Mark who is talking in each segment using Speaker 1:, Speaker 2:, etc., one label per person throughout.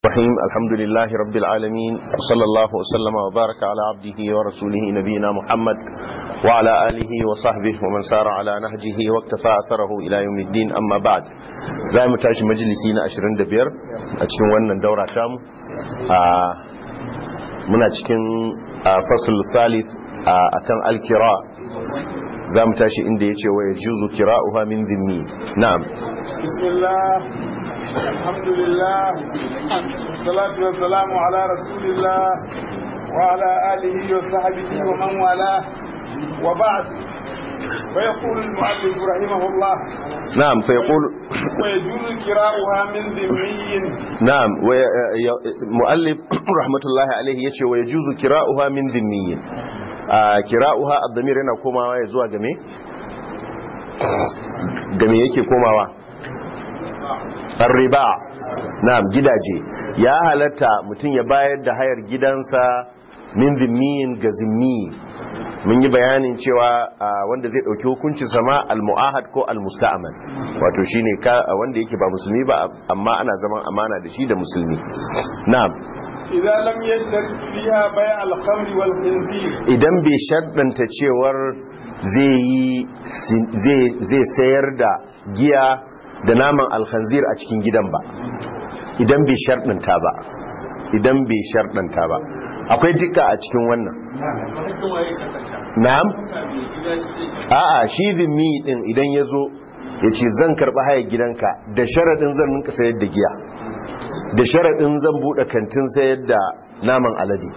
Speaker 1: الرحيم الحمد لله رب العالمين وصلى الله وسلم وبارك على عبده ورسوله نبينا محمد وعلى آله وصحبه ومن سار على نهجه واكتفى أثره إلى يوم الدين أما بعد za mu tashi majalisi na 25 a cikin wannan daura tamu muna cikin fasul thalith a kan alkira za mu tashi inda ya ce wa ya juzu kira'uha min zimmi na'am
Speaker 2: bismillah alhamdulillah salatu wa salamu ala rasulillah wa ala alihi wa sahbihi wa man wala wa ba'd فيقول المؤلف رحمه الله
Speaker 1: نعم فيقول
Speaker 2: ويجوز كراؤها من ذمي
Speaker 1: نعم مؤلف رحمة الله عليه يتشي ويجوز كراؤها من ذمي كراؤها الضمير هنا كوما يزوى جميع جميع يكي كوما الرباع نعم gidaje ya halatta mutum ya bayar da hayar gidansa min zimmiyin ga zimmi mun yi bayanin cewa wanda zai dauki hukuncin sama al-mu'ahad ko al-musta'man wato shine ka wanda yake ba musulmi ba amma ana zaman amana da shi da musulmi na'am
Speaker 2: idan lam yashtarit fiha bay' al-khamr wal khinzir
Speaker 1: idan bai shaddanta cewar zai yi zai sayar da giya da naman al-khanzir a cikin gidan ba idan bai shaddanta ba idan bai shaddanta ba akwai dukka a cikin wannan na'am a'a shi zimmi din idan ya zo ya ce zan karɓi haya gidanka da sharaɗin zan ninka sayar da giya da sharaɗin zan buɗe kantin sayar da naman alade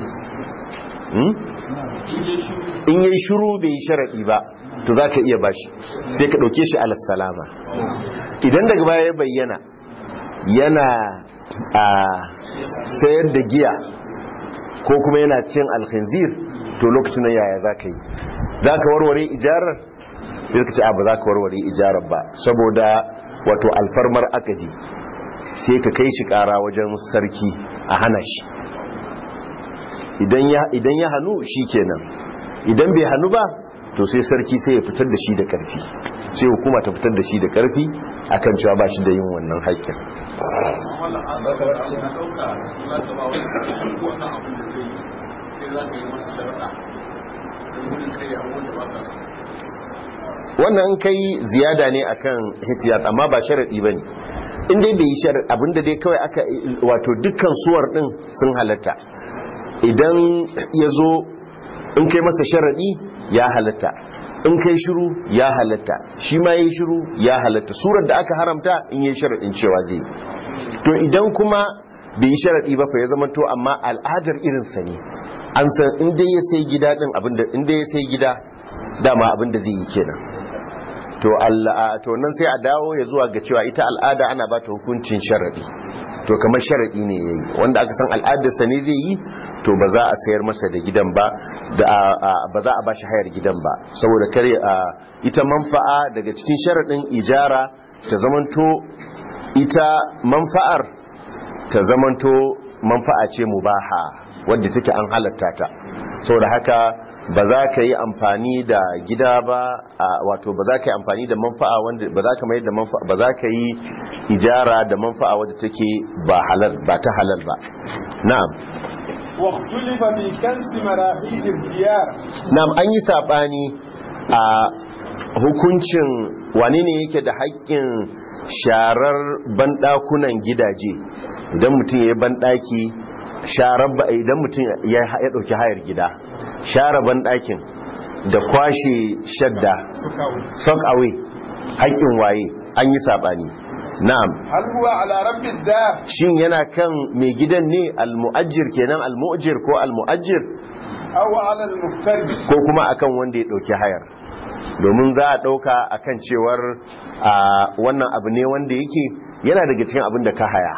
Speaker 1: in yi shiru bai yi sharaɗi ba to za ka iya bashi sai ka ɗauke shi alasalama idan daga baya ya bayyana yana a sayar da giya ko kuma yana cin alkhinzir to lokacin nan yaya za ka yi za ka warware ijarar da ka ce abu za ka warware ijarar ba saboda wato alfarmar akadi sai ka kai shi kara wajen sarki a hana shi idan ya hannu shi kenan idan bai hannu ba to sai sarki sai ya fitar da shi da karfi sai hukuma ta fitar da shi da karfi akan cewa ba shi da yin wannan haƙƙin wannan kai ziyada ne akan hitiyat amma ba sharadi bane in dai bai yi sharadi abinda dai kawai aka wato dukkan suwar din sun halatta idan ya zo in kai masa sharadi ya halatta in kai shiru ya halatta shi ma yi shiru ya halatta surar da aka haramta in yi sharadin cewa zai to idan kuma bai yi sharadi ba fa ya zama to amma al'adar irinsa ne an san inda ya sai gida din abinda inda ya sai gida dama abinda zai yi kenan to Allah to nan sai a dawo ya zuwa ga cewa ita al'ada ana ba ta hukuncin sharadi to kamar sharadi ne yayi wanda aka san al'adar sa ne zai yi to ba za a sayar masa da gidan ba ba za a bashi hayar gidan ba saboda kare ita manfa'a daga cikin sharadin ijara ta zamanto ita manfa'ar ta zamanto manfa'a ce mubaha wadda take an halatta ta saboda haka ba za ka yi amfani da gida ba wato ba za ka yi amfani da manfa'a wanda ba za ka mai da manfa'a ba za ka yi ijara da manfa'a wadda take ba halal ba ta halal ba na'am
Speaker 2: واختلف في كنس مراحيض الديار
Speaker 1: na'am an yi sabani a hukuncin wane ne yake da haƙƙin sharar banɗakunan gidaje idan mutum ya yi banɗaki sharar ba idan mutum ya ɗauki hayar gida share banɗakin da kwashe shadda sock away haƙƙin waye an yi saɓani na'am
Speaker 2: hal huwa ala rabbi dar
Speaker 1: shin yana kan mai gidan ne almu'ajjir kenan almu'ajjir ko almu'ajjir
Speaker 2: aw ala al-muqtarib
Speaker 1: ko kuma akan wanda ya ɗauki hayar domin za a ɗauka akan cewar wannan abu ne wanda yake yana daga cikin abin da ka haya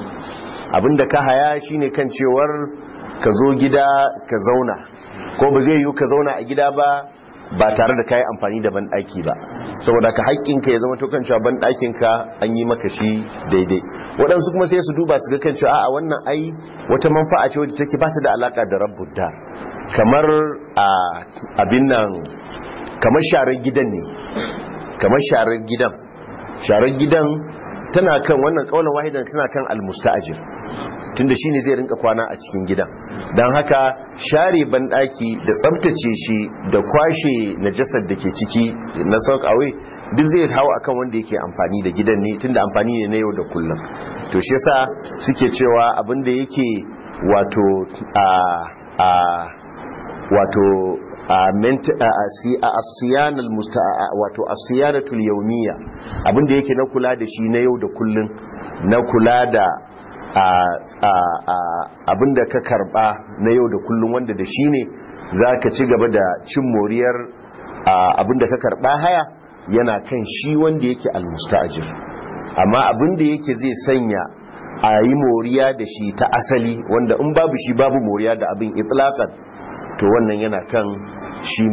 Speaker 1: abin da ka haya shine kan cewar ka zo gida ka zauna ko ba zai yiwu ka zauna a gida ba ba tare da kayi amfani da banɗaki ba saboda ka haƙƙinka ya zama to kan cewa banɗakinka an yi maka shi daidai waɗansu kuma sai su duba su ga kan cewa a wannan ai wata manfa'a ce wadda take ba ta da alaƙa da rabbud dar kamar a abin nan kamar sharar gidan ne kamar sharar gidan sharar gidan tana kan wannan kaulan wahidan tana kan almusta'ajir tunda shine zai rinka kwana a cikin gidan don haka share banɗaki da tsabtace shi da kwashe najasar da ke ciki na soak away duk zai hau akan wanda yake amfani da gidan ne tunda amfani ne na yau da kullum to shi yasa suke cewa abin da yake wato a a wato asiyanal wato asiyanatul yawmiya abinda yake na kula da shi na yau da kullun na kula da abinda ka karba na yau da kullun wanda da shi ne za ka ci gaba da cin moriyar abinda ka karba haya yana kan shi wanda yake almustajir amma abinda yake zai sanya a yi moriya da shi ta asali wanda in babu shi babu moriya da abin itlaqan to wannan yana kan shi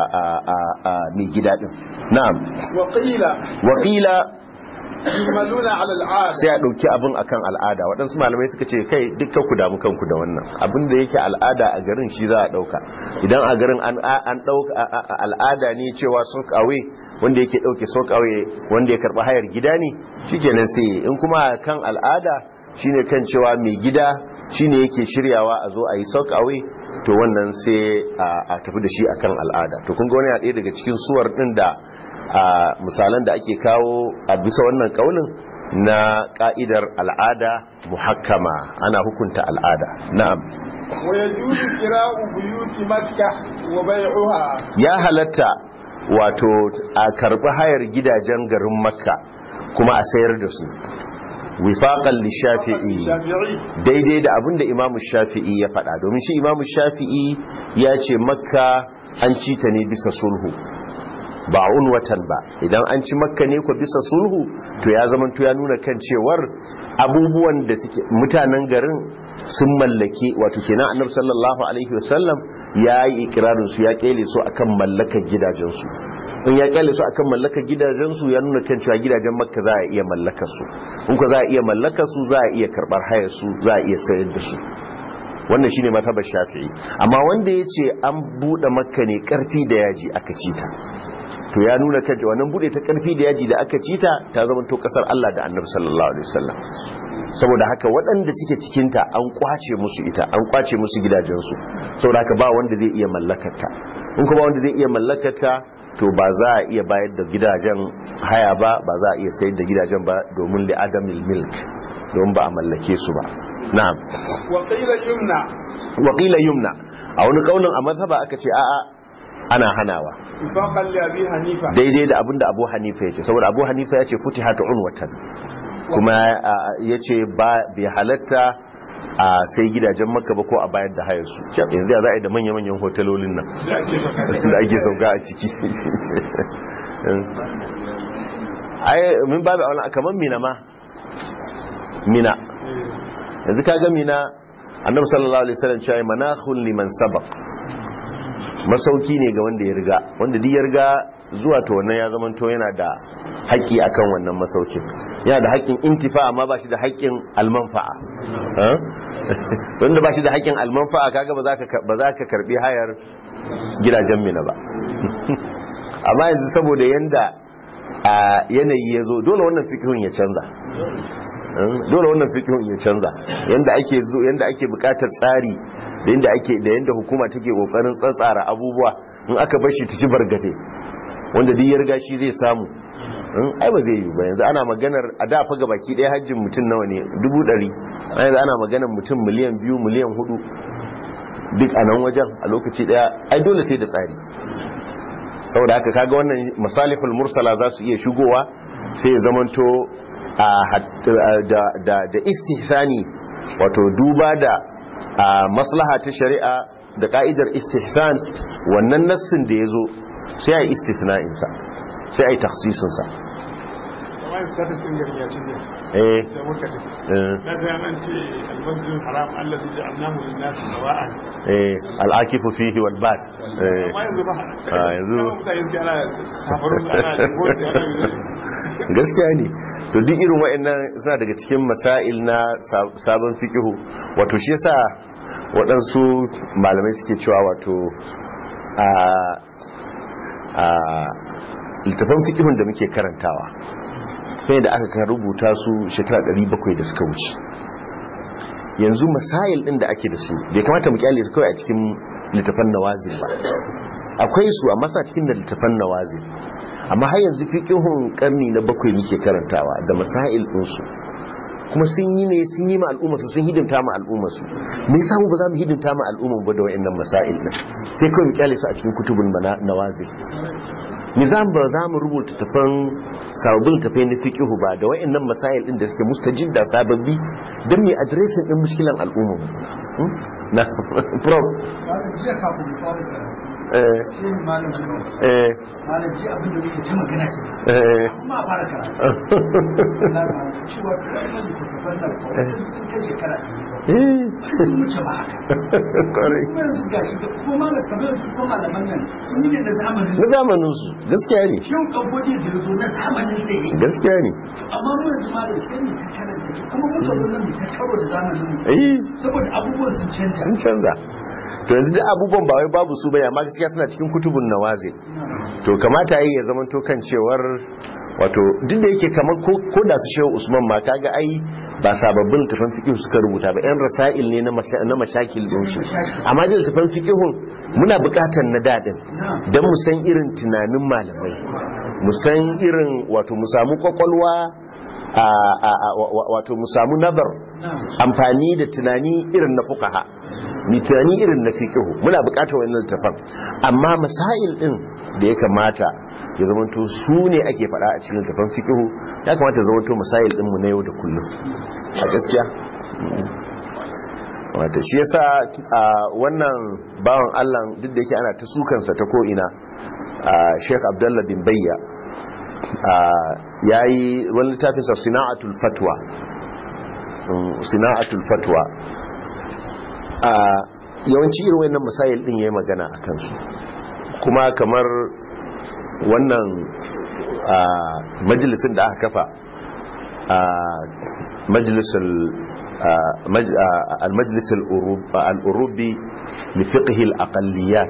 Speaker 1: mai gida din na'am
Speaker 2: waƙila
Speaker 1: waƙila
Speaker 2: yumaluna ala al'ada
Speaker 1: sai a ɗauki abin akan al'ada waɗansu malamai suka ce kai dukkan ku damu kanku da wannan abin da yake al'ada a garin shi za a ɗauka idan a garin an ɗauka al'ada ne cewa sok away wanda yake ɗauke sok away wanda ya karɓi hayar gida ne shikenan sai in kuma kan al'ada shine kan cewa mai gida shine yake shiryawa a zo a yi sok away to wannan sai a tafi da shi akan al'ada to kun ga wani ɗaya daga cikin suwar ɗin da misalan da ake kawo a bisa wannan ƙaunin na ƙa'idar al'ada muhakkama ana hukunta al'ada na'am
Speaker 2: wa yajuzu qira'u buyuti makkah wa bai'uha
Speaker 1: ya halatta wato a karbi hayar gidajen garin makka kuma a sayar da su wifaqan lishafi'i daidai da abinda imamu shafi'i ya faɗa domin shi imamu shafi'i ya ce makka an ci ta ne bisa sulhu ba watan ba idan an ci makka ne ko bisa sulhu to ya zama to ya nuna kan cewar abubuwan da suke mutanen garin sun mallake wato kenan annabi sallallahu alaihi wasallam ya yi ikirarin su ya kele su akan mallakar gidajensu in ya kyale su akan mallakar gidajensu ya nuna kan cewa gidajen makka za a iya mallakar su in ko za a iya mallakar su za a iya karbar hayar su za a iya sayar da su wannan shine matabar shafi'i amma wanda ya ce an buɗe makka ne karfi da yaji aka ci ta to ya nuna kan wannan buɗe ta karfi da yaji da aka ci ta ta zama to kasar Allah da annabi sallallahu alaihi wasallam saboda haka waɗanda suke cikinta an kwace musu ita an kwace musu gidajensu saboda haka ba wanda zai iya mallakarta in kuma wanda zai iya mallakarta to ba za a iya bayar da gidajen haya ba ba za a iya sayar da gidajen ba domin li adamil milk domin ba a mallake su ba na'am
Speaker 2: wa qila yumna
Speaker 1: wa qila yumna a wani kaulin a mazhaba aka ce a'a ana hanawa
Speaker 2: ifaqan li abi hanifa
Speaker 1: daidai da abinda abu hanifa ya ce saboda abu hanifa ya ce futihatu unwatan kuma ya ce bai halatta a sai gidajen maka ba ko a bayar da hayar su yanzu ya za a yi da manya-manyan hotelolin nan da ake sauka a ciki ai min babu a wani kamar mina ma mina yanzu ka ga mina annabi sallallahu alaihi wasallam cewa manahul liman sabaq masauki ne ga wanda ya riga wanda duk ya riga zuwa to wannan ya zama to yana da haƙƙi akan wannan masaukin yana da haƙƙin intifa amma ba shi da haƙƙin almanfa'a wanda ba shi da haƙƙin almanfa'a kaga ba za ka karbi hayar gidajen mina ba amma yanzu saboda yanda a yanayi ya zo dole wannan fikihun ya canza dole wannan fikihun ya canza yanda ake zo yanda ake buƙatar tsari da yanda ake da yanda hukuma take kokarin tsatsara abubuwa in aka bar shi ta ci bargate wanda duk ya riga shi zai samu ai ba zai yi ba yanzu ana maganar a da fa baki ɗaya hajjin mutum nawa ne dubu ɗari yanzu ana maganar mutum miliyan biyu miliyan hudu duk a nan wajen a lokaci ɗaya ai dole sai da tsari saboda haka kaga wannan masalihul mursala za su iya shigowa sai ya zamanto da istihsani wato duba da maslaha ta shari'a da ka'idar istihsan wannan nassin da ya zo sai a yi istisna'insa sai a yi taksisinsa
Speaker 2: kamar status din garin ya ci ne
Speaker 1: eh
Speaker 2: ta muka da
Speaker 1: eh,
Speaker 2: na ta an ce almasjidul haram allazi ja'alnahu lin-nasi sawa'an
Speaker 1: eh al'akifu fihi wal bad eh
Speaker 2: amma yanzu ba
Speaker 1: Ah, yanzu-
Speaker 2: Kama mutane suke ana safarun ana jibon da ana
Speaker 1: gaskiya ne to duk irin wa'annan suna daga cikin masail na sa- sabon fikihu wato shi yasa waɗansu malamai suke cewa wato a a littafan fikihun da muke karantawa sai da aka kan rubuta su shekara 700 da suka wuce yanzu masail din da ake da su bai kamata mu kyale su kawai a cikin littafan nawazil ba akwai su amma sa cikin da littafan nawazil amma har yanzu fiqhun karni na bakwai muke karantawa da masail din su kuma sun yi ne sun yi ma al'umma su sun hidimta ma al'umma su me yasa mu ba za mu hidimta ma al'umma ba da wayannan masail din sai kawai mu kyale su a cikin kutubul nawazil nizam ba za mu rubuta tafan sababbin tafai na fiqihu ba da wayannan masail din da suke mustajid da sababbi don mu addressing din mushkilan al'umma na prof
Speaker 3: jiya kafin mu fara karatu
Speaker 1: eh
Speaker 3: shi ne malam Umar.
Speaker 1: eh
Speaker 3: malam ji abin da muke ta magana ke
Speaker 1: eh
Speaker 3: kuma a fara karatu na malam cewa wannan littattafan nan ko sun kai shekara
Speaker 1: eh
Speaker 3: sun wuce ba haka
Speaker 1: kwarai
Speaker 3: kuma yanzu gashi da kuma malam kamar su kuma malaman nan sun yi ne na zamanin
Speaker 1: na zamanin su gaskiya ne
Speaker 3: shin kamfani da yazo na zamanin sai ne
Speaker 1: gaskiya ne
Speaker 3: amma mu yanzu malam sai mu ta karanta kuma mun zo nan mu ta karo da zamanin mu
Speaker 1: eh
Speaker 3: saboda abubuwan sun canja
Speaker 1: sun canza to yanzu da abubuwan ba wai babu su bane amma gaskiya suna cikin kutubun nawazil to kamata yi ya zama to kan cewar wato duk da yake kamar ko ko da su shehu usman ma kaga ai ba sababbin tafan fiqh suka rubuta ba yan rasail ne na masha- na mashakil din su amma da tafan fiqhun muna bukatar na dadin dan mu san irin tunanin malamai mu san irin wato mu samu kwakwalwa a a- a- wa- wa- wato mu samu nazar amfani da tunani irin na fukaha mi tunani irin na fiqhu muna bukatar wannan littafan amma masail din da ya kamata ya zamanto su ne ake faɗa a cikin littafan fiqhu ya kamata ya zamanto masail din mu na yau da kullum a gaskiya wata shi yasa a wannan bawan Allah duk da yake ana ta sukansa ta ko ina Sheikh Abdullah bin Bayya yayi wani littafinsa Sina'atul Fatwa Sina'atul Fatwa a yawanci irin wannan masail din yayi magana a kansu kuma kamar wannan majalisin da aka kafa a majalisul المجلس الأوروبي لفقه الأقليات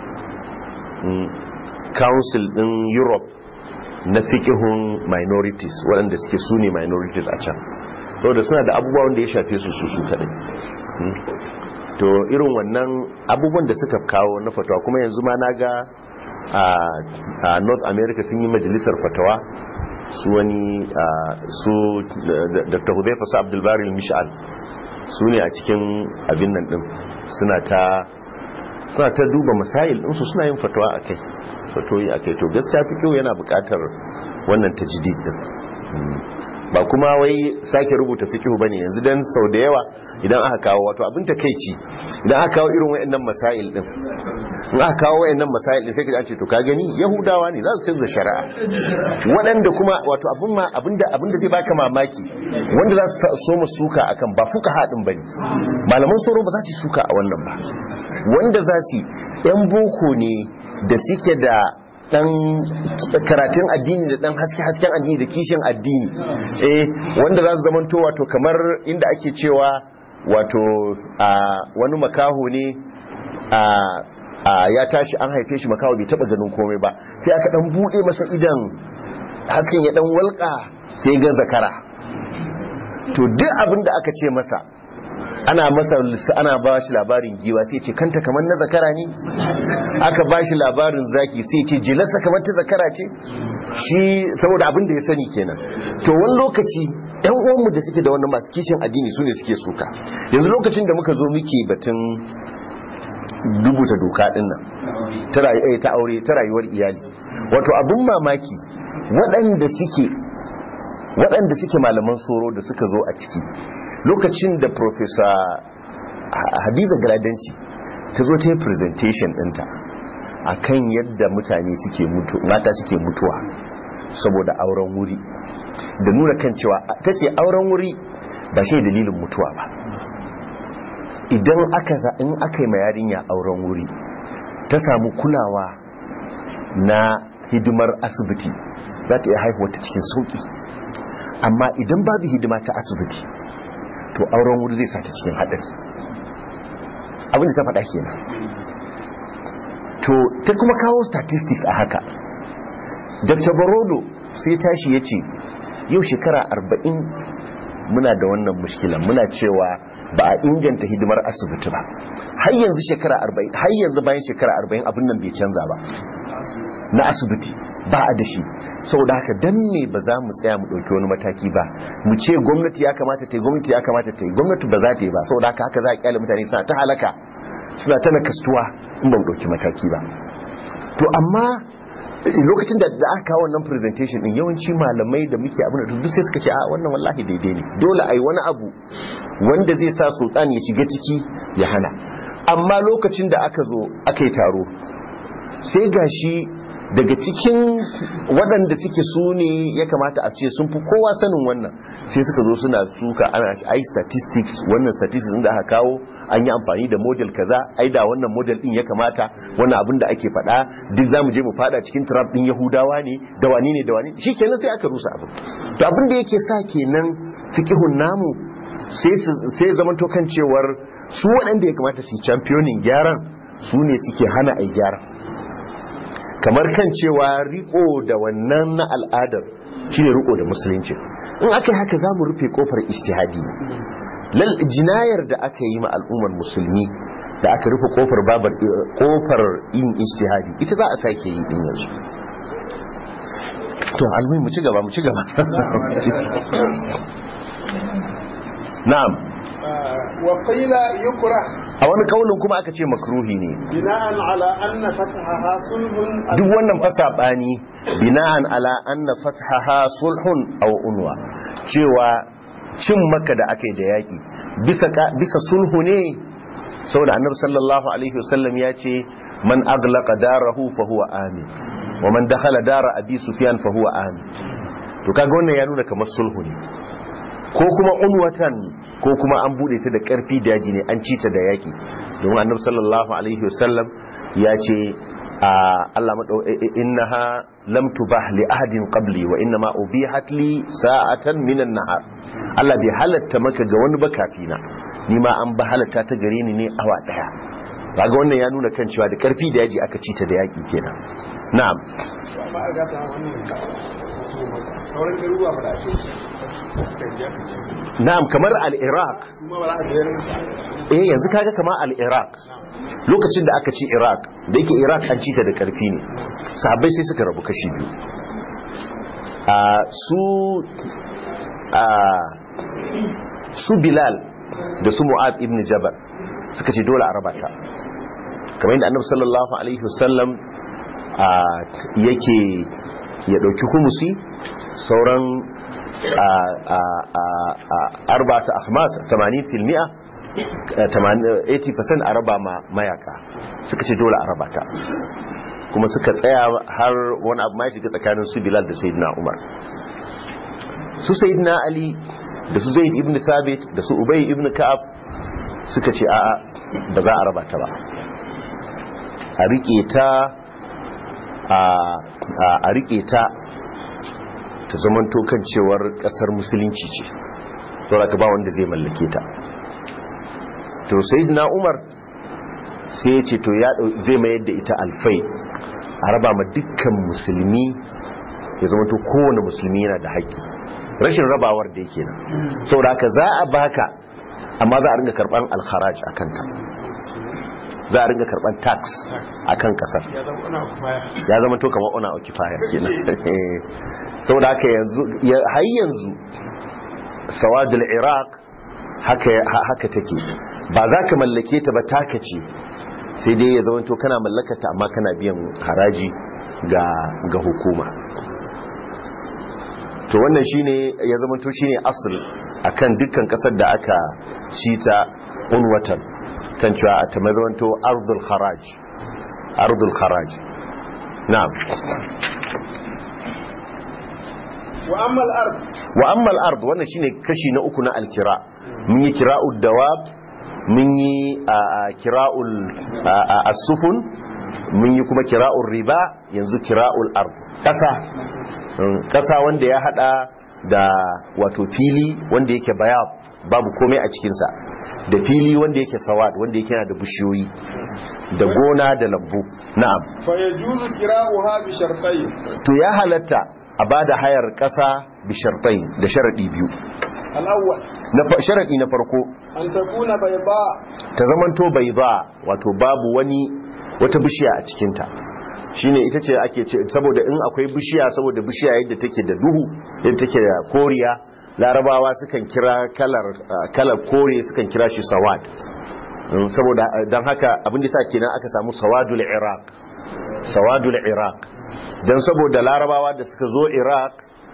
Speaker 1: council din Europe na fiqhun minorities waɗanda suke su ne minorities a can saboda suna da abubuwan da ya shafe su su su kadai to irin wannan abubuwan da suka kawo na fatawa kuma yanzu ma na ga a north america sun yi majalisar fatawa su wani su dr hudaifa su abdulbari mishal su ne a cikin abin nan din suna ta suna ta duba masail ɗinsu suna yin fatawa a kai fatoyi a kai to gaskiya fi kyau yana buƙatar wannan tajdid din ba kuma wai sake rubuta fikihu bane yanzu dan sau da yawa idan aka kawo wato abin takeici idan aka kawo irin wayannan masail din in aka kawo wayannan masail din sai ka ce to ka gani yahudawa ne za su canza shari'a waɗanda kuma wato abin ma abinda abinda zai baka mamaki wanda za su so mu suka akan ba fuka hadin bane malaman soro ba za su suka a wannan ba wanda za su yan boko ne da suke da dan karatun addini da dan haske-hasken addini da kishin addini eh wanda za su zamanto wato kamar inda ake cewa wato a wani makaho ne a ya tashi an haife shi makaho bai taba ganin komai ba sai aka dan bude masa idan hasken ya dan walka sai ga zakara to duk abin da aka ce masa ana masa ana ba shi labarin giwa sai ce kanta kamar na zakara ne aka ba shi labarin zaki sai ce jilarsa kamar ta zakara ce shi saboda abin da ya sani kenan to wani lokaci yan uwanmu da suke da wannan masu kishin addini su ne suke suka yanzu lokacin da muka zo muke batun rubuta doka din nan ta aure ta rayuwar iyali wato abin mamaki waɗanda suke waɗanda suke malaman soro da suka zo a ciki lokacin da professor hadiza galadanci ta zo ta yi presentation ɗinta a kan yadda mutane suke mutu mata suke mutuwa saboda auren wuri da nuna kan cewa ta ce auren wuri ba shi dalilin mutuwa ba idan aka in aka yi yarinya auren wuri ta samu kulawa na hidimar asibiti za ta iya haihuwa ta cikin sauki amma idan babu hidima ta asibiti to auren wuri zai sata cikin haɗari abinda ta faɗa kenan to ta kuma kawo statistics a haka dr barodo sai tashi ya ce yau shekara arba'in muna da wannan mushkilan muna cewa ba a inganta hidimar asibiti ba har yanzu shekara 40 har yanzu bayan shekara 40 abin nan bai canza ba na asibiti ba a da shi saboda haka dan me ba za mu tsaya mu ɗauki wani mataki ba mu ce gwamnati ya kamata ta yi gwamnati ya kamata ta yi gwamnati ba za ta yi ba saboda haka haka za a kyale mutane suna ta halaka suna ta nakastuwa in ba mu ɗauki mataki ba to amma lokacin da da aka kawo wannan presentation din yawanci malamai da muke abin da duk sai suka ce a wannan wallahi daidai ne dole ai wani abu wanda zai sa sultan ya shiga ciki ya hana amma lokacin da aka zo aka yi taro sai gashi daga cikin waɗanda suke su ne ya kamata a ce sun fi kowa sanin wannan sai suka zo suna suka ana ai statistics wannan statistics da aka kawo an yi amfani da model kaza ai da wannan model din ya kamata wannan abin da ake faɗa duk zamu je mu fada cikin trap din yahudawa ne da wani ne da wani shikenan sai aka rusa abin to abin da yake sa kenan fikihun namu sai sai zaman to kan cewar su waɗanda ya kamata su yi championing gyaran su ne suke hana ai gyaran kamar kan cewa riko da wannan na al'adar shine riko da musulunci in aka yi haka za mu rufe kofar istihadi lal jinayar da aka yi ma al'ummar musulmi da aka rufe kofar babar kofar yin istihadi ita za a sake yi din yanzu to almai mu ci gaba mu ci gaba na'am
Speaker 2: wa qila yukrah
Speaker 1: a wani kaulin kuma aka ce makruhi ne
Speaker 2: bina'an ala anna fathaha sulhun
Speaker 1: duk wannan fasabani bina'an ala anna fathaha sulhun aw unwa cewa cin maka da aka yi da yaki bisa bisa sulhu ne saboda annabi sallallahu alaihi wasallam ya ce man aglaqa darahu fa huwa amin wa man dakhala dara abi sufyan fa huwa amin to kaga wannan ya nuna kamar sulhu ne ko kuma unwatan ko kuma an bude ta da karfi da yaji ne an ci ta da yaki domin annabi sallallahu alaihi wasallam ya ce a Allah madau innaha lam tubah li ahadin qabli wa inna ma ubihat li sa'atan minan nahar Allah bai halatta maka ga wani ba kafina ni ma an ba halatta ta gare ni ne awa daya kaga wannan ya nuna kan cewa da karfi da yaji aka ci ta da yaki kenan na'am
Speaker 2: amma a gata wannan sauran garuruwa ba da ake
Speaker 1: na'am kamar al-iraq
Speaker 2: kuma ba za a biyar
Speaker 1: eh yanzu kaga kamar al-iraq lokacin da aka ci iraq da yake iraq an ci ta da karfi ne sahabbai sai suka rabu kashi biyu a su a su bilal da su mu'ad ibn jabal suka ce dole a raba ta kamar yadda annabi sallallahu alaihi wasallam a yake ya dauki humusi sauran arba'ata ahmas 80 fil mi'a 80% a raba ma mayaka suka ce dole a raba ta kuma suka tsaya har wani abu ma shiga tsakanin su bilal da sayyidina umar su sayyidina ali da su zaid ibn thabit da su ubay ibn ka'ab suka ce a'a ba za a raba ta ba a rike ta a rike ta ta zamanto kan cewar kasar musulunci ce saboda ka ba wanda zai mallake ta to sayyidina umar sai ya ce to ya zai mayar da ita alfai a raba ma dukkan musulmi ya zama to kowane musulmi yana da haƙƙi rashin rabawar da yake nan saboda haka za a baka amma za a ringa karban alharaj a kanka za a ringa karban tax a kan kasar ya zama to kamar ona occupier kenan saboda haka yanzu har yanzu sawadul iraq haka take ba za ka mallake ta ba taka ce sai dai ya zama to kana mallakata amma kana biyan haraji ga hukuma to wannan shine ya zama to shine asl akan dukkan kasar da aka cita unwatan kan cewa a ta mazamanto ardul haraj ardul haraj na'am
Speaker 2: wa amma al-ard
Speaker 1: wa amma al-ard wannan shine kashi na uku na al-kira mun yi kira'ud dawab mun yi kira'ul as-sufun mun yi kuma kira'ul riba yanzu kira'ul ard kasa kasa wanda ya hada da wato fili wanda yake bayab babu komai a cikinsa da fili wanda yake sawad wanda yake yana da bishiyoyi da gona da lambu na'am
Speaker 2: fa yajuzu kira'uha bi shartayn
Speaker 1: to ya halatta a bada hayar kasa bi shartain da sharadi biyu
Speaker 2: الأول
Speaker 1: na fa- sharadi na farko
Speaker 2: أن تكون بيضاء
Speaker 1: ta zamanto bai ba wato babu wani wata bishiya a cikinta shine ita ce ake ce saboda in akwai bishiya saboda bishiya yadda take da duhu yadda take da koriya larabawa sukan kira kalar ah, kalar kore sukan kira shi sawad Mm, saboda ah, don haka abin da sa kenan aka samu sawadul iraq sawadul iraq don saboda larabawa da suka zo iraq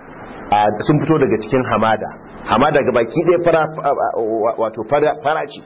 Speaker 1: a sun fito daga cikin hamada hamada ga baki ɗaya fara wato fara fara ce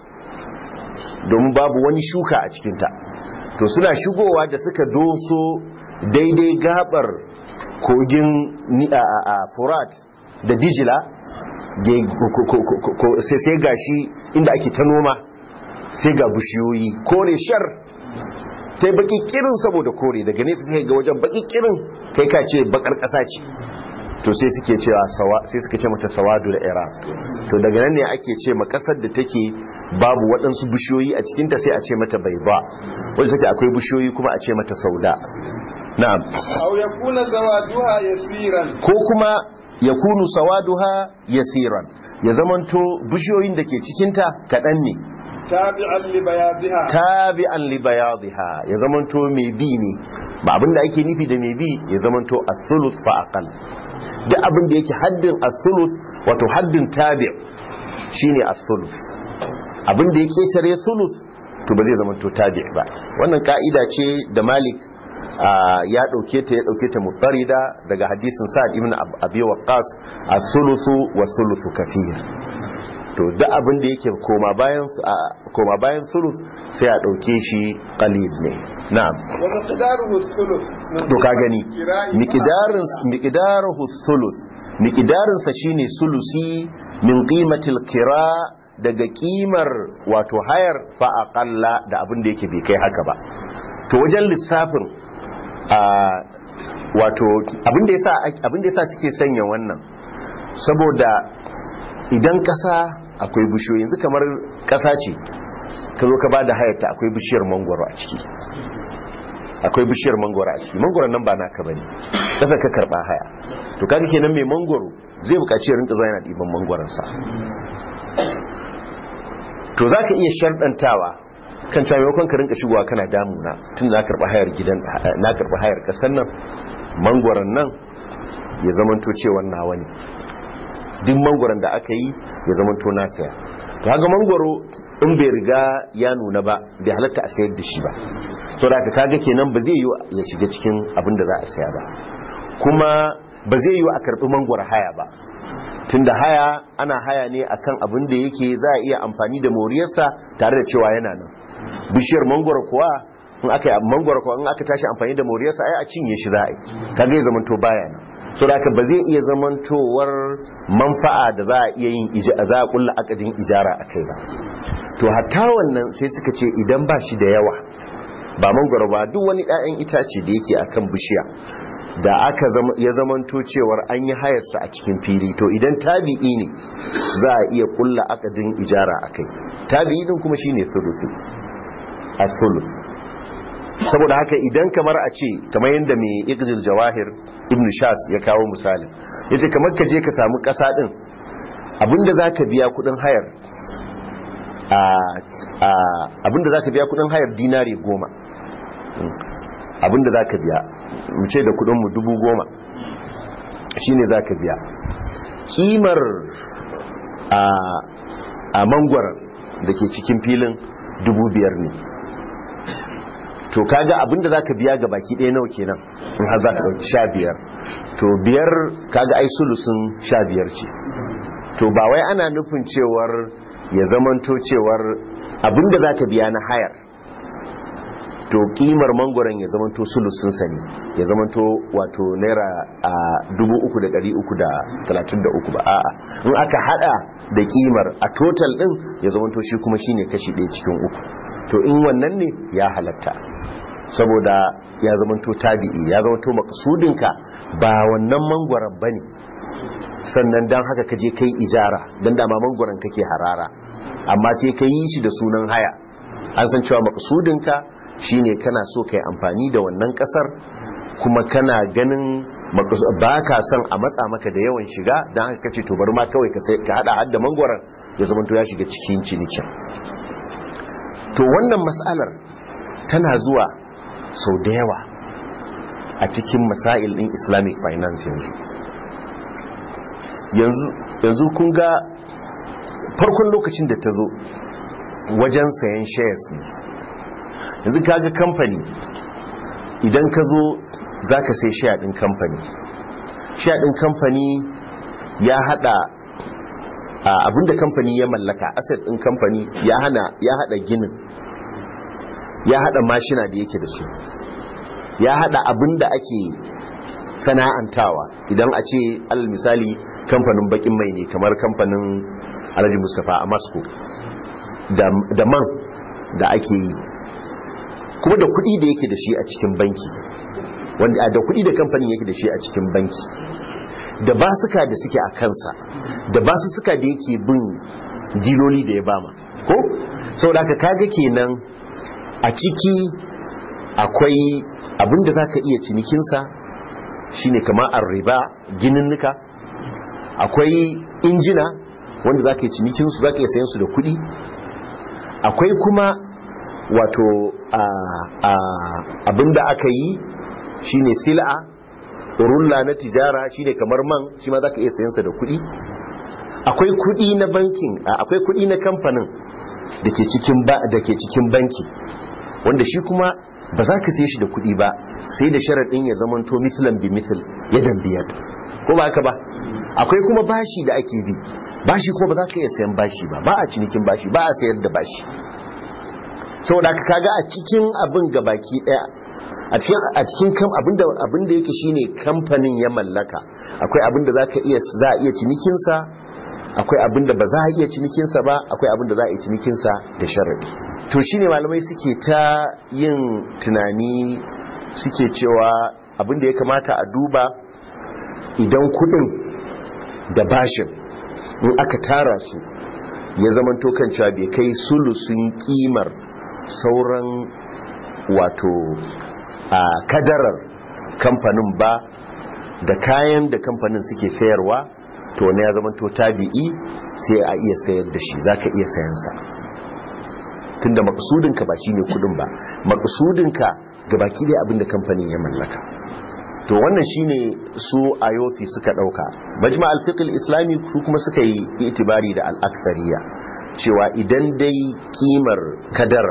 Speaker 1: domin babu wani shuka a cikinta to suna shigowa da suka doso daidai gabar kogin ni- a a- a furat da dijila ge- ko- ko- ko- ko- sai sai gashi inda ake ta noma sai ga bishiyoyi kore shar ta yi baki kirin saboda kore daga nesa sai ga wajen baki kirin kai ka ce bakar ƙasa ce to sai suke cewa sawa sai suka ce mata sawadul iraq to daga nan ne ake ce ma kasar da take babu waɗansu bishiyoyi a cikinta sai a ce mata bai ba wanda take akwai bishiyoyi kuma a ce mata sauda na'am
Speaker 2: أو يكون سوادها يسيرا
Speaker 1: ko kuma ya kunu sawaduha yasiran ya zamanto bishiyoyin da ke cikinta kaɗan ne
Speaker 2: تابعا لبياضها
Speaker 1: tabi'an li bayadha ya zamanto mai bi ne ba abinda ake nufi da mai bi ya zamanto as-sulus fa aqal duk abin da yake haddin as-sulus wato haddin tabi' shine as-sulus abin da yake tare sulus to ba zai zamanto tabi' ba wannan ka'ida ce da Malik ah, ya dauke ta ya dauke ta mutarida daga hadisin Sa'ad ibn Ab- Abi Waqqas as-sulusu was-sulusu kathir to duk abin da yake koma bayan a- koma bayan sulus sai a dauke shi qalil ne na'am
Speaker 2: ومقداره الثلث
Speaker 1: to ka gani miqdarin miqdaruhu sulus miqdarin sa shine sulusi min qimatil kira daga kimar wato hayar fa aqalla da abin da yake bai kai haka ba to wajen lissafin a wato abin da yasa abin da yasa suke sanya wannan saboda idan kasa akwai bishiyoyi yanzu kamar kasa ce ka zo ka bada hayarta akwai bishiyar mangwaro a ciki akwai bishiyar mangwaro a ciki mangwaron nan ba naka bane kasa ka karba haya to kaga kenan mai mangwaro zai buƙaci ya rinka zuwa yana ɗiban mangwaron sa to zaka iya sharɗantawa kan cewa maimakon ka rinka shigowa kana damuna tun za ka karba hayar gidan na karba hayar kasar nan mangwaron nan ya zamanto cewa nawa ne duk mangwaron da aka yi ya zamanto na saya to haka mangwaro in bai riga ya nuna ba bai halatta a sayar da shi ba so da kaga kenan ba zai yi ya shiga cikin abin da za a saya ba kuma ba zai yi a karbi mangwaro haya ba tunda haya ana haya ne akan abin da yake za a iya amfani da moriyarsa tare da cewa yana nan bishiyar mangwaro kuwa in aka yi mangwaro kuwa in aka tashi amfani da moriyarsa ai a cinye shi za a yi kaga ya zamanto baya nan so da ba zai iya zamantowar manfa'a da za a iya yin za a kulla akadin ijara a kai ba to hatta wannan sai suka ce idan ba shi da yawa ba mangwaro ba duk wani 'ya'yan itace da yake akan bishiya da aka ya zamanto cewar an yi hayarsa a cikin fili to idan tabi'i ne za a iya kulla akadin ijara a kai tabi'i din kuma shine sulusu a sulus saboda haka idan kamar a ce kamar yadda mai iqdil jawahir ibn shas ya kawo misalin yace kamar ka je ka samu kasa din abinda zaka biya kudin hayar a abinda zaka biya kudin hayar dinari goma abinda zaka biya mu ce da kudin mu dubu goma shine zaka biya kimar a a mangwaron da ke cikin filin dubu biyar ne to kaga abinda zaka biya ga baki ɗaya nawa kenan in har zaka dauki sha biyar to biyar kaga ai sulusun sha biyar ce to ba wai ana nufin cewar ya zamanto cewar abinda zaka biya na hayar to kimar mangoron ya zamanto sulusun sa ne ya zamanto wato naira a dubu uku da ɗari uku da talatin da uku ba a'a in aka hada da kimar a total din ya zamanto shi kuma shine kashi ɗaya cikin uku to in wannan ne ya halatta saboda ya zamanto tabi'i ya zamanto makasudinka ba wannan mangwaron bane sannan dan haka kaje kai ijara dan dama mangwaron kake harara amma sai ka yi shi da sunan haya an san cewa makasudinka shine kana so kai amfani da wannan kasar kuma kana ganin ba ka son a matsa maka da yawan shiga don haka kace to bari ma kawai ka hada hadda mangwaron ya zama to ya shiga cikin cinikin to wannan matsalar tana zuwa sau da yawa a cikin masail din islamic finance yanzu yanzu yanzu kun ga farkon lokacin da ta zo wajen sayan shares ne yanzu kaga kamfani idan ka zo za ka sai share din kamfani share din kamfani ya hada abinda kamfani ya mallaka asset din kamfani ya hana ya hada ginin ya hada mashina da yake da su ya hada abinda ake sana'antawa idan a ce alal misali kamfanin bakin mai ne kamar kamfanin alhaji mustapha a moscow da man da ake yi kuma da kuɗi da yake da shi a cikin banki wanda da kuɗi da kamfanin yake da shi a cikin banki da basuka da suke a kansa da basussuka da yake bin diloli da ya bama ko saboda haka kaga kenan a ciki akwai abinda za ka iya cinikinsa shine kamar arriba gininnika akwai injina wanda za ka yi cinikinsu za ka iya sayan su da kuɗi akwai kuma wato abinda aka yi shine sil'a rulla na tijara shine kamar man shi ma za ka iya sayansa da kuɗi akwai kuɗi na bankin akwai kuɗi na kamfanin da ke cikin banki wanda shi kuma ba za ka sai shi da kuɗi ba sai da sharaɗin ya zama to mislan bi misl yadan biyar ko ba haka ba akwai kuma bashi da ake bi bashi kuma ba za ka iya sayan bashi ba ba a cinikin bashi ba a sayar da bashi saboda ka kaga a cikin abin gabaki daya a cikin a cikin kam abinda abinda yake shine kamfanin ya mallaka akwai abinda zaka iya za a iya cinikin sa akwai abinda ba za a iya cinikin sa ba akwai abinda za a iya cinikin sa da sharadi to shine malamai suke ta yin tunani suke cewa abinda ya kamata a duba idan kudin da bashin in aka tara su ya zamanto kan cewa bai kai sulusun kimar sauran wato a kadarar kamfanin ba da kayan da kamfanin suke sayarwa to ne ya zamanto tabi'i sai a iya sayar da shi zaka iya sayansa tunda maksudinka ba shine kudin ba maksudinka ga baki dai abinda kamfanin ya mallaka to wannan shine su ayofi suka dauka majma al-fiqh islami su kuma suka yi itibari da al-akthariya cewa idan dai kimar kadar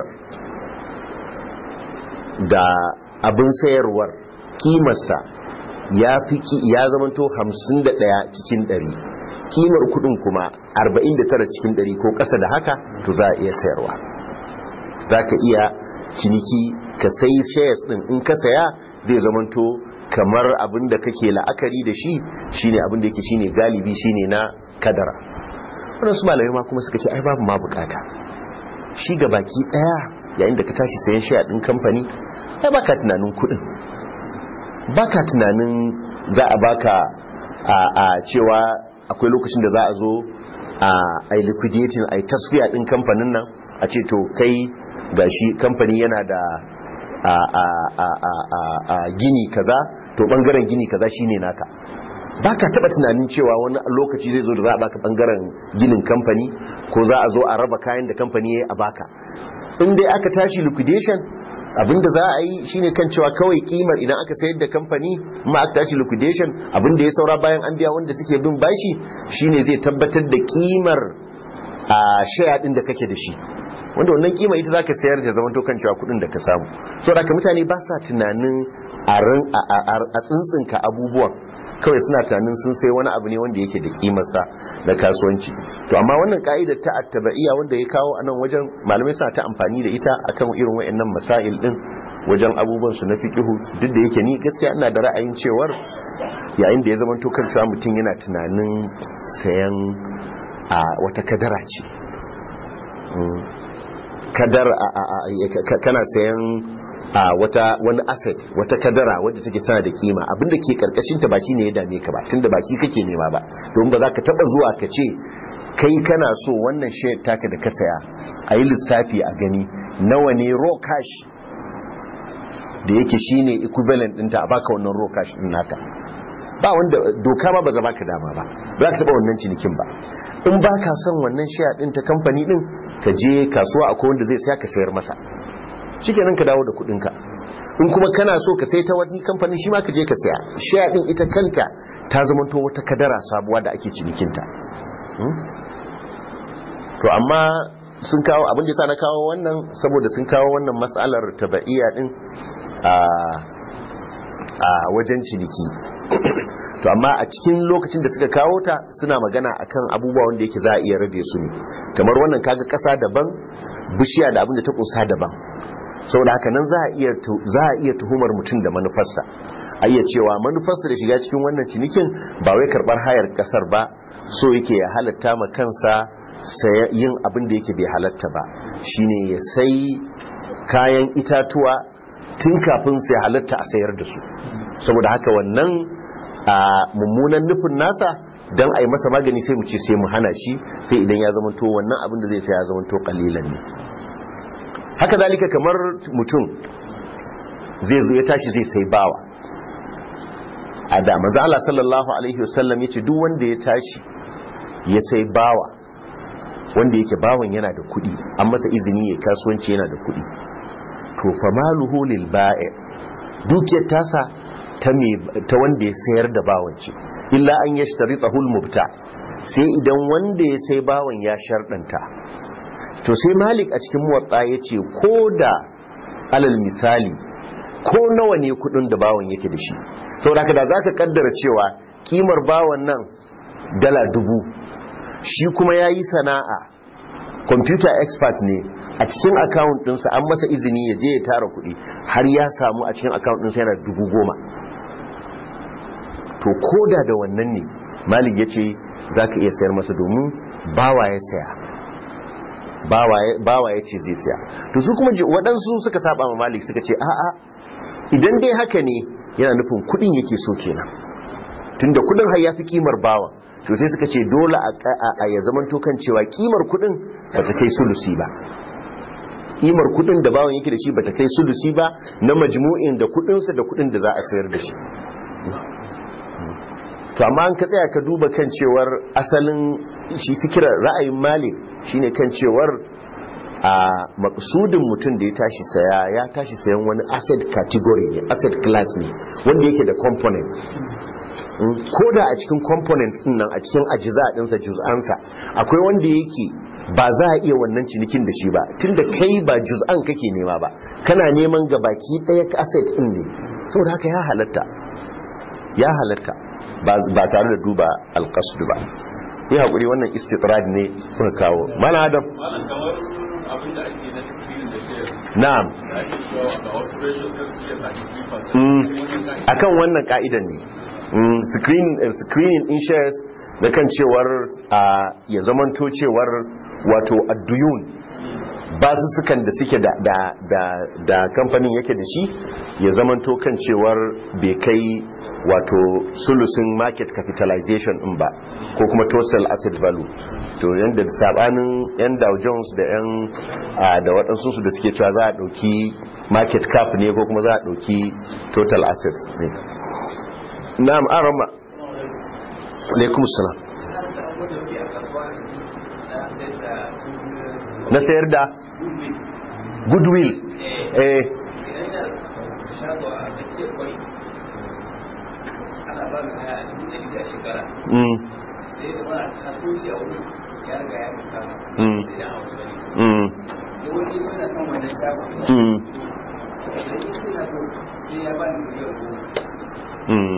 Speaker 1: da abin sayarwar kimarsa ya fi ya zamanto 51 cikin 100 kimar kudin kuma 49 cikin 100 ko kasa da haka to za a iya sayarwa za ka iya ciniki ka sai shares din in ka saya zai zamanto kamar abin da kake la'akari da shi shine abin da yake shine galibi shine na kadara wannan su malamai ma kuma suka ce ai babu ma bukata shi ga baki daya yayin da ka tashi sayan share din kamfani ai baka tunanin kudin baka tunanin za a baka a, a cewa akwai lokacin da za a zo a ai liquidating ai tasfiya din kamfanin nan a ce to kai gashi kamfani yana da a, a, a, a, a, a gini kaza to bangaren gini kaza shine naka baka taba tunanin cewa wani lokaci zai zo da za a baka bangaren ginin kamfani ko za a zo a raba kayan da kamfani ya a baka in dai aka tashi liquidation abinda za a yi shine kan cewa kawai kimar idan aka sayar da kamfani ma aka tashi liquidation abinda ya saura bayan an biya wanda suke bin bashi shine zai tabbatar da kimar a share din da kake da shi wanda wannan kima ita zaka sayar da zaman kan cewa kudin da ka samu saboda haka mutane ba sa tunanin a tsintsinka abubuwan kawai suna tunanin sun sai wani abu ne wanda yake da kimarsa na kasuwanci to amma wannan ka'idar ta attabaiya wanda ya kawo a nan wajen malamai suna ta amfani da ita akan irin wayannan masail din wajen abubuwan su na fiqihu duk da yake ni gaskiya ina da ra'ayin cewar yayin da ya zama to kan mutum yana tunanin sayan a wata kadara ce kadar kana sayan a wata wani asset wata kadara wadda take tana da kima abinda ke karkashin ta baki ne ya dame ka ba tunda baki kake nema ba don ba za ka taba zuwa ka ce kai kana so wannan share taka da ka saya a yi lissafi a gani nawa ne raw cash da yake shine equivalent ɗinta a baka wannan raw cash ɗin naka ba wanda doka ma ba za ka dama ba ba ka taba wannan cinikin ba in ba ka son wannan shiya din ta kamfani din ka je kasuwa akwai wanda zai saya ka sayar masa shikenan ka dawo da kudin ka in kuma kana so ka sai ta wani kamfanin shi ma ka je ka saya shiya din ita kanta ta zamanto wata kadara sabuwa da ake cinikinta to amma sun kawo abin da sa na kawo wannan saboda sun kawo wannan matsalar tabaiya din a a wajen ciniki to amma a cikin lokacin da suka kawo ta suna magana akan abubuwa wanda yake za a iya rabe su ne kamar wannan kaga kasa daban bishiya da abin da ta kusa daban saboda haka nan za a iya za a iya tuhumar mutum da manufarsa a iya cewa manufarsa da shiga cikin wannan cinikin ba wai karbar hayar kasar ba so yake ya halatta ma kansa yin abin da yake bai halatta ba shine ya sai kayan itatuwa tun kafin sai halatta a sayar da su saboda haka wannan a mummunan nufin nasa don a yi masa magani sai mu ce sai mu hana shi sai idan ya zamanto wannan abin da zai sai ya zamanto kalilan ne haka zalika kamar mutum zai zo ya tashi zai sai bawa a da maza Allah sallallahu alaihi wasallam ya ce duk wanda ya tashi ya sai bawa wanda yake bawan yana da kuɗi an masa izini ya kasuwanci yana da kuɗi to fa maluhu lil ba'i dukiyar tasa ta me ta wanda ya sayar da bawan ce illa an yashtaritahu al mubta sai idan wanda ya sai bawan ya shardanta to sai malik a cikin muwatta yace ko da alal misali ko nawa ne kudin da bawan yake da shi saboda haka da zaka kaddara cewa kimar bawan nan dala dubu shi kuma ya yi sana'a computer expert ne a cikin account ɗinsa an masa izini ya je ya tara kuɗi har ya samu a cikin account ɗinsa yana dubu goma to koda da wannan ne malik ya ce za ka iya sayar masa domin bawa ya saya bawa ya ce zai saya to su kuma waɗansu suka saba ma malik suka ce a'a idan dai haka ne yana nufin kuɗin yake so kenan tunda kuɗin har ya fi kimar bawa to sai suka ce dole a ya zaman kan cewa kimar kudin ba ta kai sulusi ba kimar kudin da bawan yake da shi ba ta kai sulusi ba na majmu'in da kudinsa da kudin da za a sayar da shi to amma an ka tsaya ka duba kan cewar asalin shi fikira ra'ayin malik shine kan cewar a maksudin mutum da ya tashi saya ya tashi sayan wani asset category ne asset class ne wanda yake da components ko da a cikin components din nan a cikin ajiza dinsa juz'ansa akwai wanda yake ba za a iya wannan cinikin da shi ba tunda kai ba juz'an kake nema ba kana neman gabaki daya asset din ne saboda haka ya halatta ya halatta ba tare da duba alqasd ba yi hakuri wannan istitrad ne kuka kawo mana adam na'am akan wannan ka'idan ne screening in shares da kan cewar ya zamanto cewar wato adduyun ba su sukan da suke da kamfanin yake da shi ya zamanto kan cewar bai kai wato sulusin market capitalization in ba ko kuma total asset value to yadda sabanin yan dow jones da yan da waɗansu su da suke cewa za a ɗauki market cap ne ko kuma za a ɗauki total assets ne na'am arama alaikum salam na sayar da goodwill eh mm mm mm mm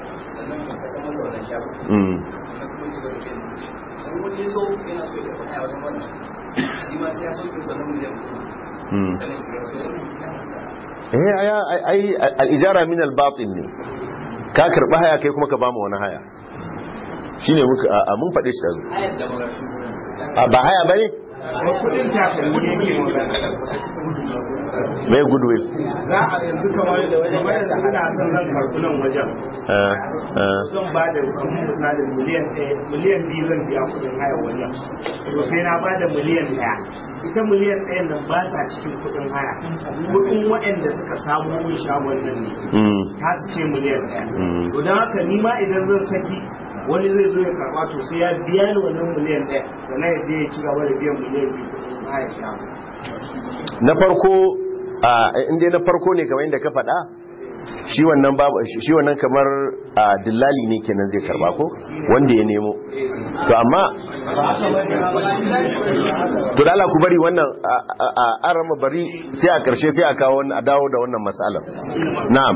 Speaker 1: eh aya ai al-ijara min al-batin ne ka karba haya kai kuma ka ba mu wani haya shine muka mun faɗe shi dazu a ba haya bane
Speaker 2: ba kudin takalmi yake magana
Speaker 1: mai goodwill
Speaker 2: za a yanzu kamar da wajen kamar da ana son zan karɓi nan wajen
Speaker 1: Ah, ah.
Speaker 2: zan ba da kamar misali miliyan ɗaya miliyan biyu zan biya kuɗin haya wajen to sai na ba da miliyan ɗaya ita miliyan ɗayan nan ba ta cikin kuɗin haya kuɗin waɗanda suka samu min shagon nan ne
Speaker 1: Mm,
Speaker 2: ta su ce miliyan ɗaya
Speaker 1: Mm.
Speaker 2: to don haka ni ma idan zan saki wani zai zo ya karɓa to sai ya biya ni wannan miliyan ɗaya sannan ya je ya ci gaba da biyan miliyan biyu kuɗin haya shagon
Speaker 1: na farko a inda na farko ne kamar yadda ka faɗa shi wannan babu shi wannan kamar a dillali ne kenan zai karba ko wanda ya nemo to amma to da Allah ku bari wannan a- a- a arama bari sai a karshe sai a kawo wannan- a dawo da wannan matsalar na'am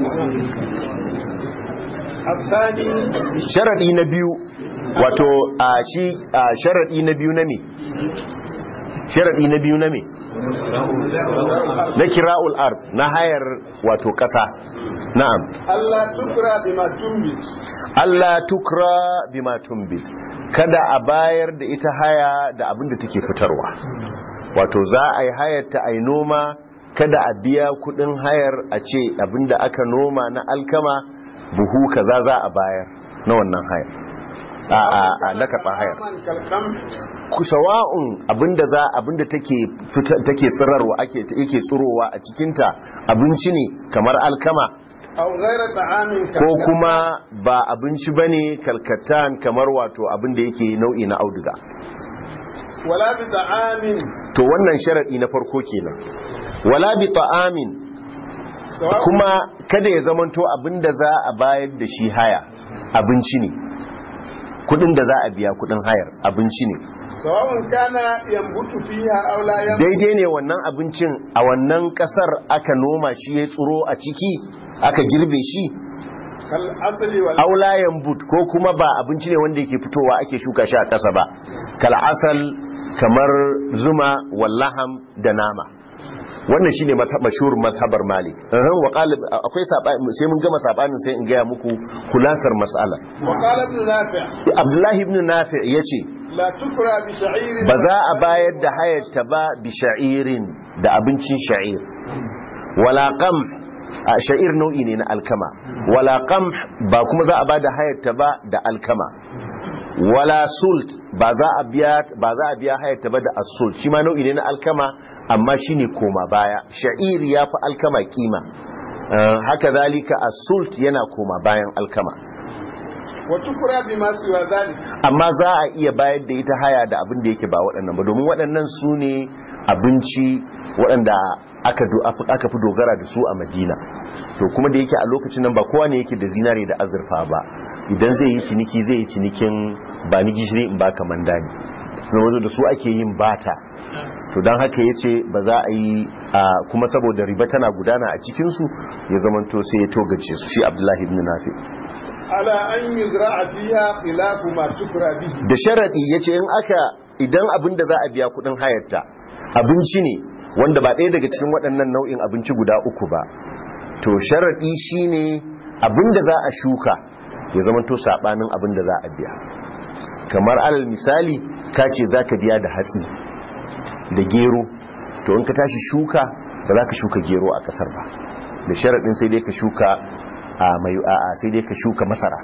Speaker 2: الثاني
Speaker 1: sharadi na biyu wato a shi a sharadi na biyu na me sharadi na biyu na me na kira'ul ard na hayar wato kasa na'am
Speaker 2: ألا تكرى بما تنبت
Speaker 1: Allah tukra bima tumbit kada a bayar da ita haya da abin da take fitarwa wato za a yi hayar ta ai noma kada a biya kudin hayar a ce abin da aka noma na alkama buhu kaza za a bayar na wannan hayar a a a na karɓar hayar
Speaker 2: كالقمح
Speaker 1: ku sawa'un abinda za abinda take fita- take tsirarwa ake yake tsirowa a cikinta abinci ne kamar alkama
Speaker 2: أو غير طعام
Speaker 1: ko
Speaker 2: كالقمح
Speaker 1: kuma ba abinci bane kalkatan kamar wato abinda yake nau'i na auduga
Speaker 2: ولا بطعام
Speaker 1: to wannan sharadi na farko kenan wala bi ta'amin
Speaker 2: سواء
Speaker 1: kuma kada ya zamanto abinda za a bayar da shi haya abinci ne kudin da za a biya kudin hayar abinci ne
Speaker 2: سواء كان ينبت فيها أو لا ينبت
Speaker 1: daidai ne wannan abincin a wannan kasar aka noma shi ya tsiro a ciki aka girbe shi
Speaker 2: كالأصل وال
Speaker 1: aulayan but ko kuma ba abinci ne wanda yake fitowa ake shuka shi a ƙasa ba kal'asal kamar zuma wallaham da nama wannan shine mazhab mashhur mazhabar malik Uhum, wa qalib akwai sabani sai mun gama sabanin sai in gaya muku kulasar mas'ala
Speaker 2: وقال ابن نافع
Speaker 1: abdullahi ibn nafi yace
Speaker 2: لا تكرى بشعير
Speaker 1: ba za a bayar da hayarta ba bi sha'irin da abincin sha'ir wala qamh a sha'ir nau'i ne na alkama wala qamh ba kuma za a ba da hayarta ba da alkama wala sult ba za a biya ba za a biya hayarta ba da as-sult shi ma nau'i ne na alkama amma shine koma baya sha'ir ya fi alkama kima Uh, haka zalika as-sult yana koma bayan alkama
Speaker 2: وتكرى بما سوى ذلك
Speaker 1: amma za a iya bayar da ita haya da abin da yake ba waɗannan ba domin waɗannan su ne abinci waɗanda aka do- aka fi dogara da su a madina to kuma da yake a lokacin nan ba kowa ne yake da zinare da azurfa ba idan zai yi ciniki zai yi cinikin ba ni gishiri in ba kaman dani sun wazo da su ake yin bata to don haka ya ce ba za a yi a kuma saboda riba tana gudana a cikinsu ya zamanto sai ya togace su shi abdullahi ibn nafi
Speaker 2: على أن يزرع فيها خلاف ما تكرى به
Speaker 1: da sharaɗi ya ce in aka idan abin da za a biya kudin hayarta abinci ne wanda ba ɗaya daga cikin waɗannan nau'in abinci guda uku ba to sharaɗi shine abin da za a shuka ya zama to saɓanin abin da za a biya kamar alal misali ka ce za ka biya da hatsi da gero to in ka tashi shuka ba za ka shuka gero a ƙasar ba da sharaɗin sai dai ka shuka a mai a sai dai ka shuka masara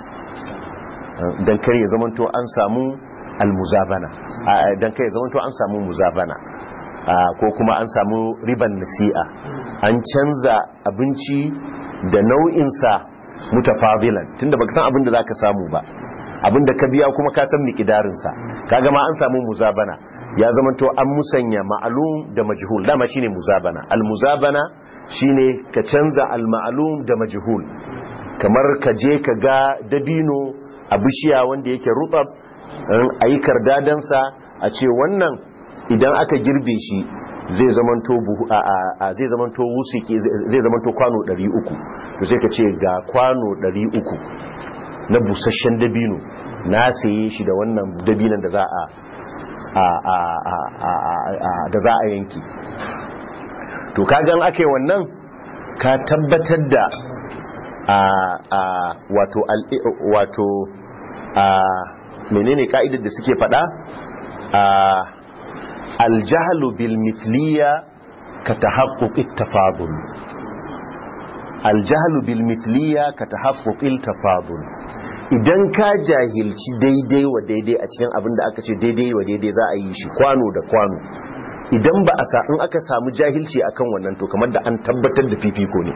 Speaker 1: don kar ya zamanto an samu almuzabana don kar ya zamanto an samu muzabana ko kuma an samu riban nasi'a an canza abinci da nau'insa mutafadilan tunda baka san abin da zaka samu ba abin da ka biya kuma ka san mikidarinsa kaga ma an samu muzabana ya zamanto an musanya ma'alum da majhul dama shine muzabana almuzabana shine ka canza alma'alum da majhul kamar ka je ka ga dabino a bishiya wanda yake rutsab a yi kardadansa a ce wannan idan aka girbe shi zai zamanto buhu a a zai zamanto wusiki zai zamanto kwano 300 to sai ka ce ga kwano 300 na busasshen dabino na saye shi da wannan dabinan da za a a a da za a yanki to kagan ake wannan ka tabbatar da a a wato wato a menene ka'idar da suke fada a aljahlu bil mithliya ka tahaqquq at-tafadul aljahlu bil mithliya ka tahaqquq at-tafadul idan ka jahilci daidai wa daidai a cikin abin da aka ce daidai wa daidai za a yi shi kwano da kwano idan ba a sa in aka samu jahilci akan wannan to kamar da an tabbatar da fifiko ne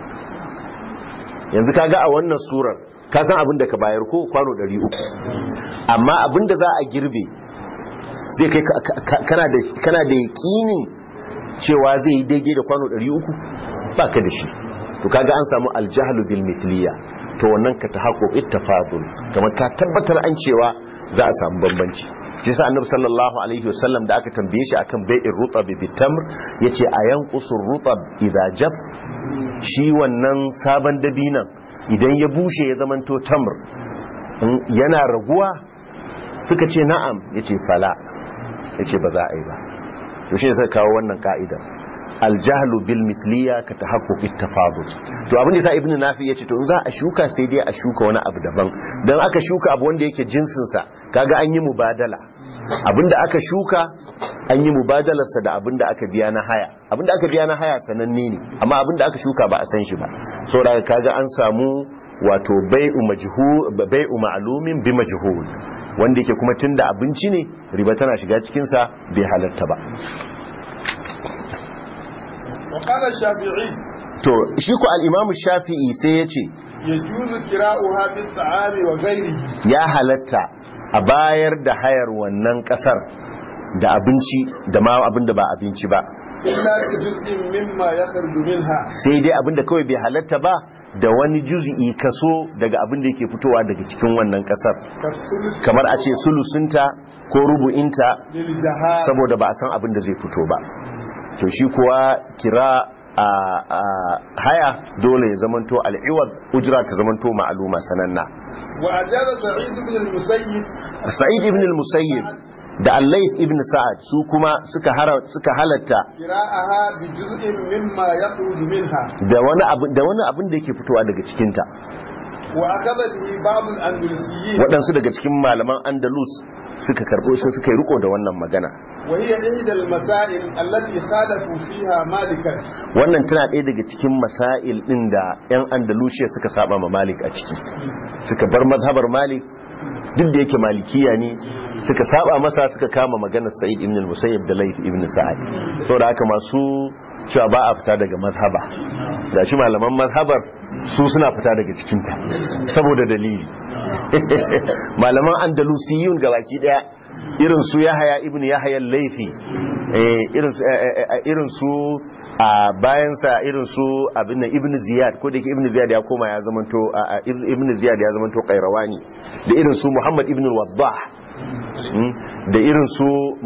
Speaker 1: yanzu kaga a wannan surar ka san abin da ka bayar ko kwano 300 amma abin da za a girbe zai kai kana da kana da yakinin cewa zai yi daidai da kwano 300 ba ka da shi to kaga an samu aljahlu bil mithliya to wannan ka tahaqquq ittafadul kamar ka tabbatar an cewa za a samu bambanci shi sa annabi sallallahu alaihi wasallam da aka tambaye shi akan bai'ir rutab bi tamr yace ayan qusur rutab idza jaf shi wannan sabon dabinan idan ya bushe ya zamanto tamr yana raguwa suka ce na'am yace fala yace ba za a yi ba to shi sai kawo wannan ka'idar aljahlu bil mithliya ka tahaqquq at-tafadul to abin da sa ibnu nafi yace to in za a shuka sai dai a shuka wani abu daban dan aka shuka abu wanda yake jinsin sa kaga an yi mubadala abinda aka shuka an yi mubadalar sa da abinda aka biya na haya abinda aka biya na haya sananne ne amma abinda aka shuka ba a san shi ba saboda kaga an samu wato bai'u majhul bai'u ma'lumin bi majhul wanda yake kuma tunda abinci ne riba tana shiga cikin sa bai halatta ba
Speaker 2: وقال الشافعي
Speaker 1: to shi ku al-imam shafi'i sai ya ce
Speaker 2: يجوز كراؤها بالطعام وغيره
Speaker 1: ya halatta a bayar da hayar wannan kasar da abinci da ma abin da ba abinci ba
Speaker 2: إلا بجزء مما يخرج منها
Speaker 1: sai dai abin da kawai bai halatta ba da wani juz'i kaso daga abin da yake fitowa daga cikin wannan kasar
Speaker 2: كالثلث
Speaker 1: kamar a ce sulusunta ko rubu'inta
Speaker 2: للجهال
Speaker 1: saboda ba a san abin da zai fito ba to shi kuwa kira a a haya dole ya zamanto al'iwad ujra ta zamanto ma'aluma sananna
Speaker 2: وأجاز سعيد بن المسيب
Speaker 1: sa'id ibn al-musayyib da al-layth ibn sa'ad su kuma suka hara suka halatta
Speaker 2: كراءها بجزء مما يخرج منها
Speaker 1: da wani abu da wani abin da yake fitowa daga cikin ta
Speaker 2: وأخذ به بعض الأندلسيين
Speaker 1: waɗansu daga cikin malaman andalus suka karɓo sai suka yi riko da wannan magana
Speaker 2: وهي إحدى المسائل التي خالفوا فيها مالكا
Speaker 1: wannan tana ɗaya daga cikin masail ɗin da 'yan andalusiya suka saba ma malik a ciki suka bar mazhabar malik duk da yake malikiya ne suka saba masa suka kama maganar sa'id ibn al-musayyib da layth ibn sa'ad saboda haka masu cewa ba a fita daga mazhaba da shi malaman mazhabar su suna fita daga cikinta saboda dalili malaman andalusiyun gabaki daya irin su yahaya ibn yahaya laifi irin su irin su a bayansa irin su abin ibn ziyad ko da yake ibn ziyad ya koma ya zamanto ibn ziyad ya zamanto qairawani da irin su muhammad ibn al-waddah da irin su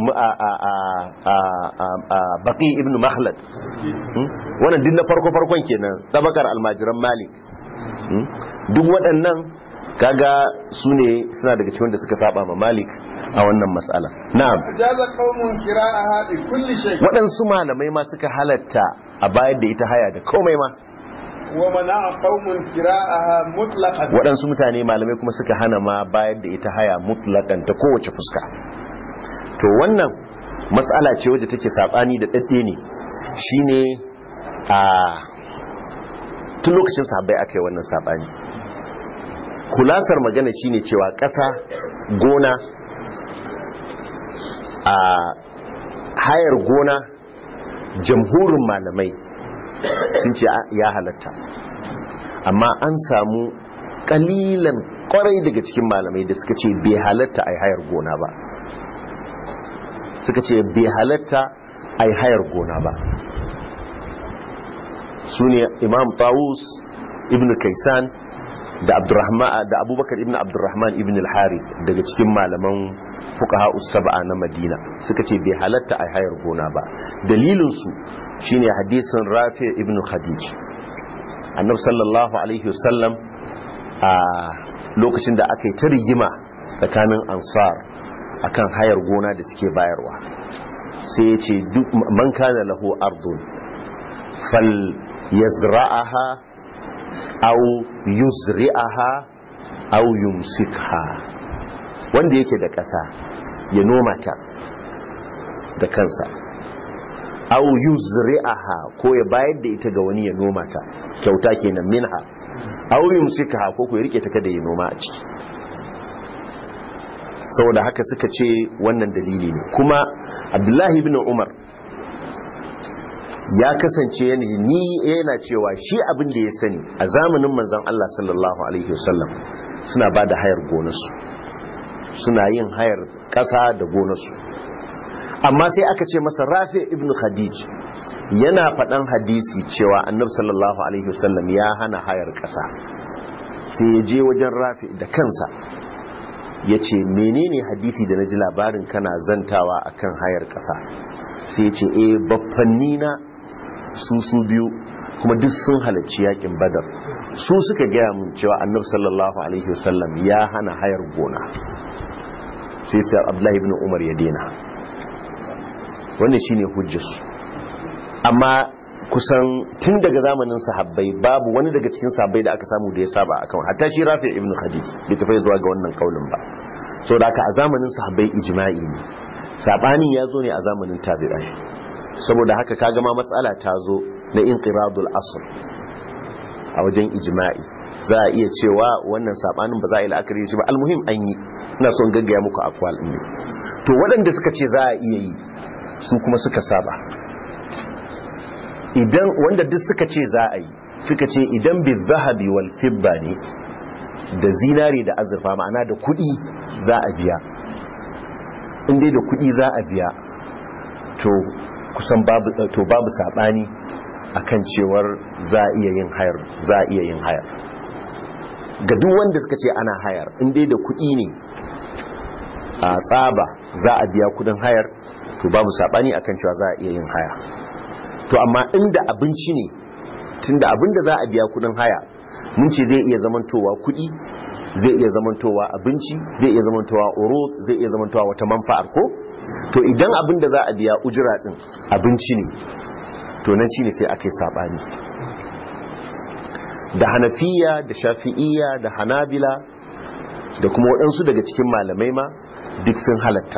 Speaker 1: baqi ibn makhlad wannan din na farko farkon kenan tabakar almajiran malik duk waɗannan kaga su ne suna daga cikin da suka saba ma malik a wannan matsala na'am
Speaker 2: jaza qaumun qira'aha bi kulli shay
Speaker 1: waɗansu malamai ma suka halatta a bayar da ita haya da komai ma
Speaker 2: wa mana'a qaumun qira'aha mutlaqan
Speaker 1: waɗansu mutane malamai kuma suka hana ma bayar da ita haya mutlaqan ta kowace fuska to wannan matsala ce wadda take sabani da dadde ne shine a tun lokacin sahabbai aka yi wannan sabani kulasar magana shine cewa ƙasa gona a hayar gona jamhurin malamai sun ce ya halatta amma an samu kalilan kwarai daga cikin malamai da suka ce bai halatta a hayar gona ba suka ce bai halatta a hayar gona ba su ne imam tawus ibn kaisan da abdurrahman da abubakar ibn abdurrahman ibn al-hari daga cikin malaman fuqaha us-sab'a na madina suka ce bai halatta a hayar gona ba dalilin su shine hadisin rafi ibn khadij annabi sallallahu alaihi wasallam a lokacin da aka yi ta rigima tsakanin ansar akan hayar gona da suke bayarwa sai ya ce duk man kana lahu ardun fal yazra'aha aw yuzri'aha aw yumsikha wanda yake da ƙasa ya noma ta da kansa au yuzri'aha ko ya bayar da ita ga wani ya noma ta kyauta kenan minha au yumsikaha ko ko ya rike ta kada ya noma a ciki saboda haka suka ce wannan dalili ne kuma abdullahi ibn umar ya kasance yanayi ni yana cewa shi abin da ya sani a zamanin manzon Allah sallallahu alaihi wasallam suna ba da hayar gonarsu suna yin hayar ƙasa da gonarsu amma sai aka ce masa rafi ibn khadij yana faɗan hadisi cewa annab sallallahu alaihi wasallam ya hana hayar ƙasa sai ya je wajen rafi da kansa ya ce menene hadisi da na ji labarin kana zantawa akan hayar ƙasa sai ya ce eh baffanni na su su biyu kuma duk sun halarci yakin badar su suka gaya mun cewa annabi sallallahu alaihi wasallam ya hana hayar gona sai sai abdullahi ibn umar ya dena wannan shine hujjarsu amma kusan tun daga zamanin sahabbai babu wani daga cikin sahabbai da aka samu da ya saba akan hatta shi rafi ibn khadij bai tafi zuwa ga wannan kaulin ba so da aka a zamanin sahabbai ijma'i ne sabanin ya zo ne a zamanin tabi'ai saboda haka kaga ma matsala ta zo na inqiradul asr a wajen ijma'i za a iya cewa wannan sabanin ba za a yi la'akari shi ba almuhim an yi ina son gaggaya muku akwal ne to waɗanda suka ce za a iya yi su kuma suka saba idan wanda duk suka ce za a yi suka ce idan bi zahabi wal fidda ne da zinari da azurfa ma'ana da kuɗi za a biya in dai da kuɗi za a biya to kusan babu to babu sabani akan cewar za a iya yin hayar za a iya yin hayar ga duk wanda suka ce ana hayar in dai da kuɗi ne a tsaba za a biya kudin hayar to babu sabani akan cewa za a iya yin haya to amma inda abinci ne tunda abinda za a biya kudin haya mun ce zai iya zamantowa kuɗi zai iya zamantowa abinci zai iya zamantowa oro zai iya zamantowa wata manfa'ar ko to idan abin da za a biya ujira din abinci ne to nan shine sai aka yi sabani da hanafiya da shafi'iyya da hanabila da kuma waɗansu daga cikin malamai ma duk sun halatta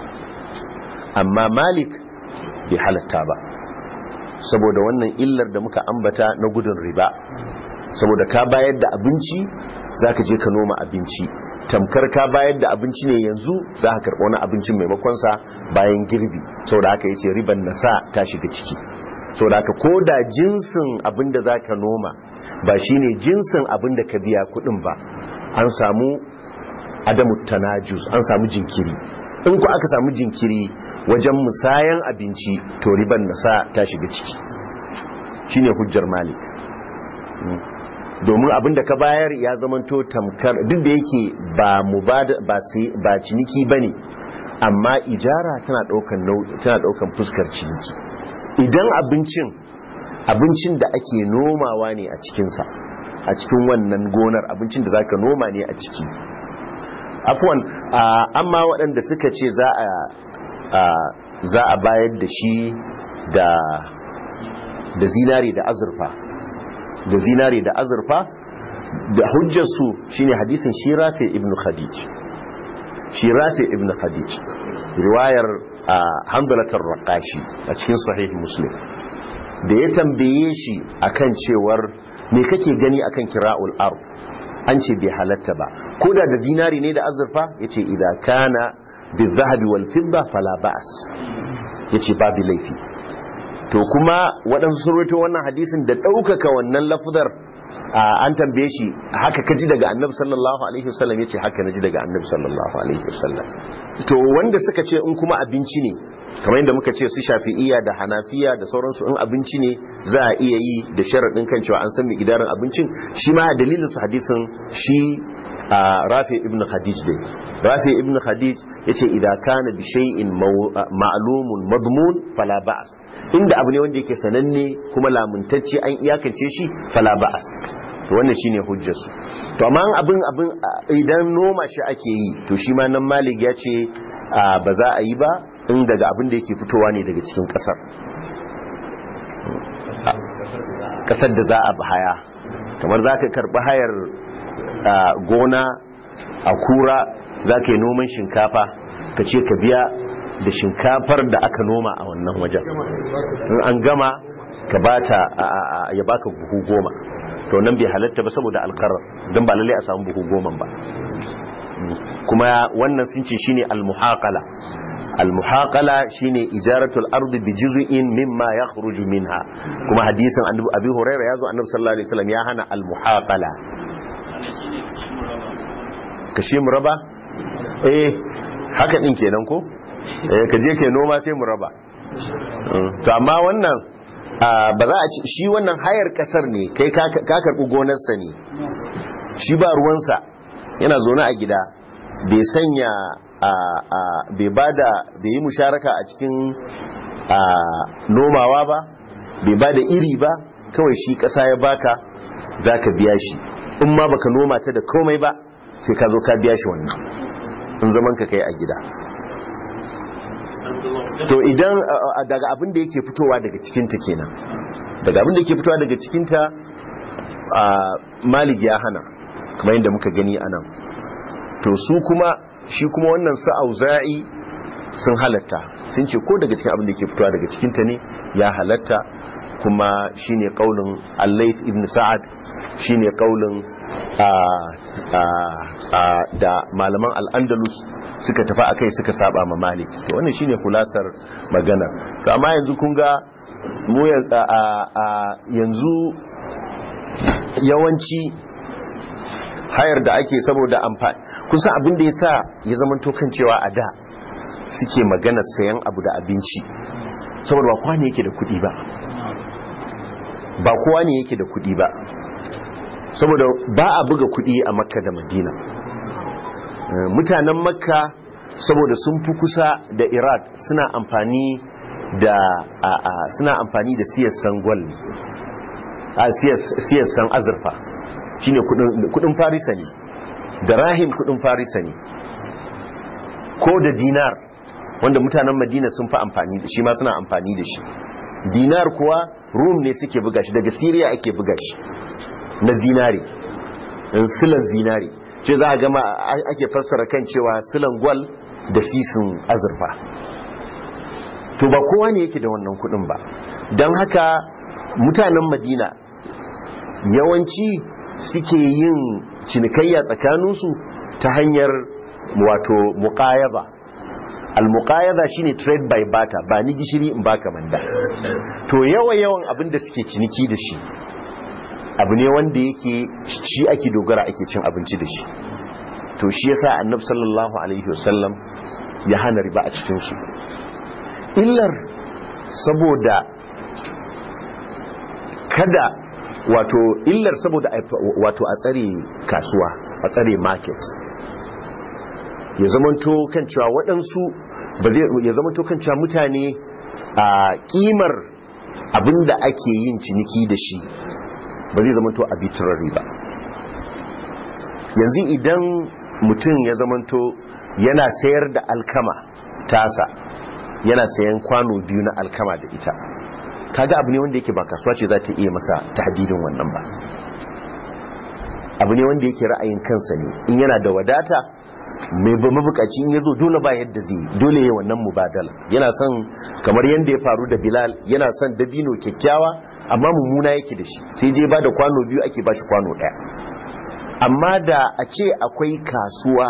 Speaker 1: amma malik bai halatta ba saboda wannan illar da muka ambata na gudun riba saboda ka bayar da abinci zaka je ka noma abinci tamkar ka bayar da abinci ne yanzu za ka karɓi wani abincin maimakonsa bayan girbi saboda haka yace riban nasa ta shiga ciki saboda haka ko da jinsin abin da za ka noma ba shine jinsin abin da ka biya kuɗin ba an samu adamu tanajus an samu jinkiri in ku aka samu jinkiri wajen musayan abinci to riban nasa ta shiga ciki shine hujjar malik domin abin da ka bayar ya zamanto tamkar duk da yake ba ba ciniki bane amma ijara tana daukan tana daukan fuskar ciniki idan abincin abincin da ake nomawa ne a cikinsa a cikin wannan gonar abincin da zaka noma ne a ciki afwan amma waɗanda suka ce za a za a bayar da shi da da zinari da azurfa da zinari da azurfa da hujjarsu shine hadisin shirafi ibn khadij shirafi ibn khadij riwayar hamdalatar raqashi a cikin sahih muslim da ya tambaye shi akan cewar me kake gani akan kira'ul ard an ce bai halatta ba ko da da dinari ne da azurfa yace idza kana bizahabi wal fidda fala ba'as yace babu laifi to kuma waɗansu sun rawaito wannan hadisin da ɗaukaka wannan lafuzar an tambaye shi haka kaji daga annabi sallallahu alaihi wasallam yace haka naji daga annabi sallallahu alaihi wasallam to wanda suka ce in kuma abinci ne kamar yadda muka ce su shafi'iyya da hanafiya da sauransu in abinci ne za a iya yi da sharaɗin kan cewa an san mai gidaran abincin shi ma dalilin su hadisin shi rafi ibn khadij dai rafi ibn khadij yace idan kana bi shay'in ma'lumun madmun fala ba'as inda abu ne wanda yake sananne kuma lamuntacce an iyakance shi fala ba'as to wannan shine hujjar su to amma abin abin idan noma shi ake yi to shi ma nan malik ya ce ba za a yi ba in daga abin da yake fitowa ne daga cikin kasar kasar da za a haya kamar za ka karɓi hayar gona a kura za ka yi noman shinkafa ka ce ka biya da shinkafar da aka noma a wannan wajen in an gama ka bata ya baka buhu goma to nan bai halatta ba saboda alkarar don ba lalle a samu buhu goma ba kuma wannan sun ce shine almuhaqala almuhaqala shine ijaratul ardi bi juz'in mimma yakhruju minha kuma hadisin annabi abi hurairah yazo annabi sallallahu alaihi wasallam ya hana almuhaqala kashi muraba eh haka din kenan ko eh ka je kai noma sai muraba to amma wannan ba za a ci shi wannan hayar kasar ne kai ka karbi gonarsa ne shi ba ruwansa yana zaune a gida bai sanya bai bada bai yi musharaka a cikin nomawa ba bai bada iri ba kawai shi kasa ya baka za ka biya shi in ma baka noma ta da komai ba sai ka zo ka biya shi wannan in zaman ka kai a gida to idan daga abin da yake fitowa daga cikinta kenan daga abin da yake fitowa daga cikinta malik ya hana kamar yadda muka gani a nan to su kuma shi kuma wannan su auza'i sun halatta sun ce ko daga cikin abin da ke fitowa daga cikinta ne ya halatta kuma shine kaulin allait ibn sa'ad shine kaulin da malaman al'andalus suka tafi a kai suka saba ma malik to wannan shine kulasar magana to amma yanzu kun ga mu yanzu yawanci hayar da ake saboda amfani kusan abin da ya sa ya zama tokan cewa a da suke magana sayan abu da abinci saboda ba kowa ne yake da kudi ba ba kowa ne yake da kudi ba saboda ba a buga kudi a makka da madina mutanen makka saboda sun fi kusa da iraq suna amfani da suna amfani da siyassan gwal a siyassan azurfa shine kudin farisa ne da rahim kudin farisa ne ko da dinar wanda mutanen madina sun fi amfani da shi ma suna amfani da shi dinar kuwa rum ne suke buga shi daga siriya ake buga shi na zinari silan zinari ce za a gama ake fassara kan cewa silan gwal da sisin azurfa to ba kowa ne yake da wannan kudin ba don haka mutanen madina yawanci suke yin cinikayya tsakaninsu ta hanyar wato muqayaba al-muqayaba shine trade by barter ba ni gishiri in baka manda to yawa yawan abin da suke ciniki da shi abu ne wanda yake shi ake dogara ake cin abinci da shi to shi yasa annabi sallallahu alaihi wasallam ya hana riba a cikin su illar saboda kada wato illar saboda wato a tsare kasuwa a tsare market ya zamanto kan cewa waɗansu ba zai ya zamanto kan cewa mutane a kimar abinda ake yin ciniki da shi ba zai zamanto arbitrary ba yanzu idan mutum ya zamanto yana sayar da alkama tasa yana sayan kwano biyu na alkama da ita kaga abu ne wanda yake ba kasuwa ce za ta iya masa tahdidin wannan ba abu ne wanda yake ra'ayin kansa ne in yana da wadata mai ba mabukaci in ya zo dole ba yadda zai dole ya wannan mubadala yana son kamar yadda ya faru da bilal yana son dabino kyakkyawa amma mummuna yake da shi sai je ba da kwano biyu ake ba shi kwano ɗaya amma da a ce akwai kasuwa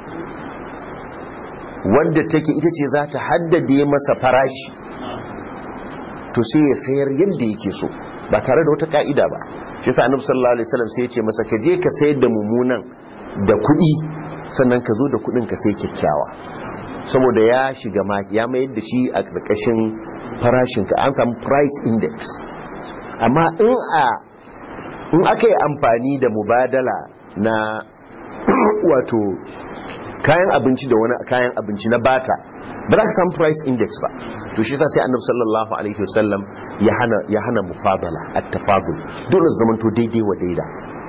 Speaker 1: wadda take ita ce za ta haddade masa farashi to sai ya sayar yadda yake so ba tare da wata ka'ida ba shi sa annabi sallallahu alaihi wasallam sai ya ce masa ka je ka sayar da mummunan da kuɗi sannan ka zo da kuɗin ka sai kyakkyawa saboda ya shiga ma ya mayar da shi a ƙarƙashin farashin ka an samu price index amma in a in aka yi amfani da mubadala na wato kayan abinci da wani kayan abinci na bata ba za ka samu price index ba to shi sa sai annabi sallallahu alaihi wasallam ya hana ya hana mufadala at-tafadul dole zaman to daidai wa daida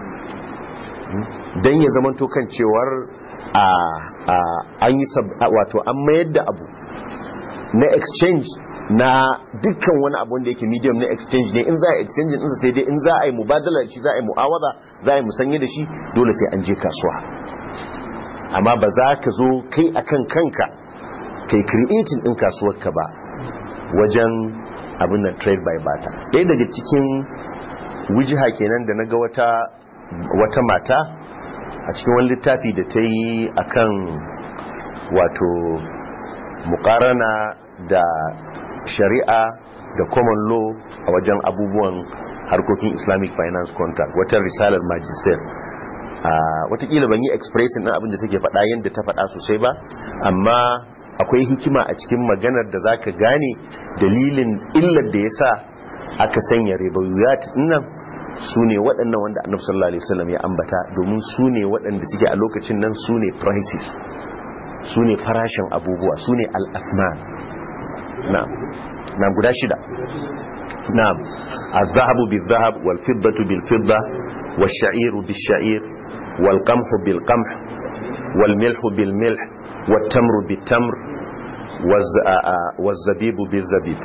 Speaker 1: dan ya zaman to kan cewar a a an yi wato an mayar da abu na exchange na dukkan wani abu wanda yake medium na exchange ne in za a exchange din sai dai in za a yi mubadala da shi za a yi mu'awaza za a yi musanye da shi dole sai an je kasuwa amma ba za ka zo kai akan kanka kai creating din kasuwarka ba wajen abin nan trade by barter ɗaya daga cikin wujiha kenan da naga wata wata mata a cikin wani littafi da ta yi akan wato mukarana da shari'a da common law a wajen abubuwan harkokin islamic finance contract wata risalar magister watakila ban yi expression ɗin abin da take faɗa yadda ta faɗa sosai ba amma akwai hikima a cikin maganar da zaka gane dalilin illar da ya sa aka sanya ribayuyat nan su ne waɗannan wanda annabi sallallahu alaihi wasallam ya ambata domin su ne waɗanda suke a lokacin nan su ne prices su ne farashin abubuwa su ne al'asman na'am na guda shida na'am az-zahabu bil-zahab wal-fiddatu bil-fidda wash-sha'iru bish-sha'ir wal-qamhu bil-qamh wal-milhu bil-milh wat-tamru bit-tamr waz-zabibu bil-zabib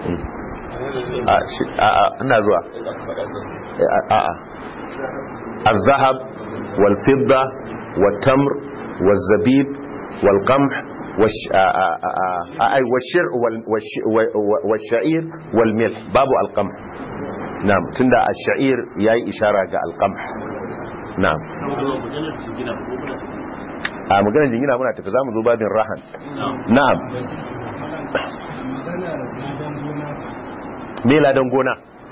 Speaker 1: ina zuwa a'a az-zahab wal-fidda wat-tamr waz-zabib wal-qamh أي والشر والشعير والملح باب القمح نعم تندى الشعير ياي إشارة القمح نعم a maganar jingina muna tafi za mu zo babin rahan na'am me ladan gona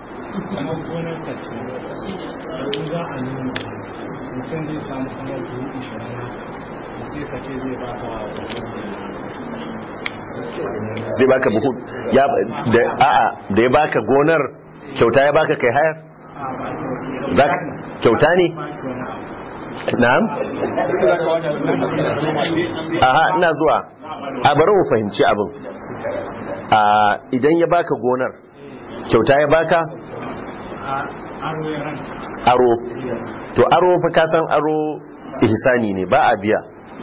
Speaker 1: zai baka buhu ya da a'a da ya baka gonar kyauta ya baka kai hayar zaka kyauta ne na'am aha ina zuwa a bari mu fahimci abin a idan ya baka gonar kyauta ya baka aro to aro fa ka san aro ihsani ne ba a biya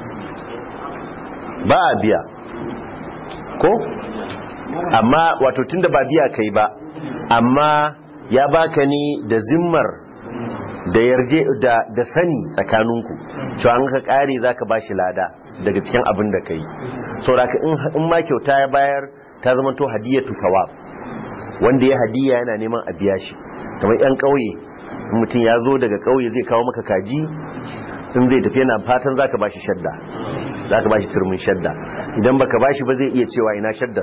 Speaker 1: ba a biya ko amma wato tunda ba biya kai ba amma ya baka ne da zimmar da yarje da da sani tsakaninku cewa an ka kare zaka bashi lada daga cikin abin da kai saboda in in ma kyauta ya bayar ta zama to hadiyatu sawab wanda ya hadiya yana neman a biya shi kamar yan kauye mutum ya zo daga kauye zai kawo maka kaji in zai tafi yana fatan zaka bashi shadda zaka bashi turmin shadda idan baka bashi ba zai iya cewa ina shaddar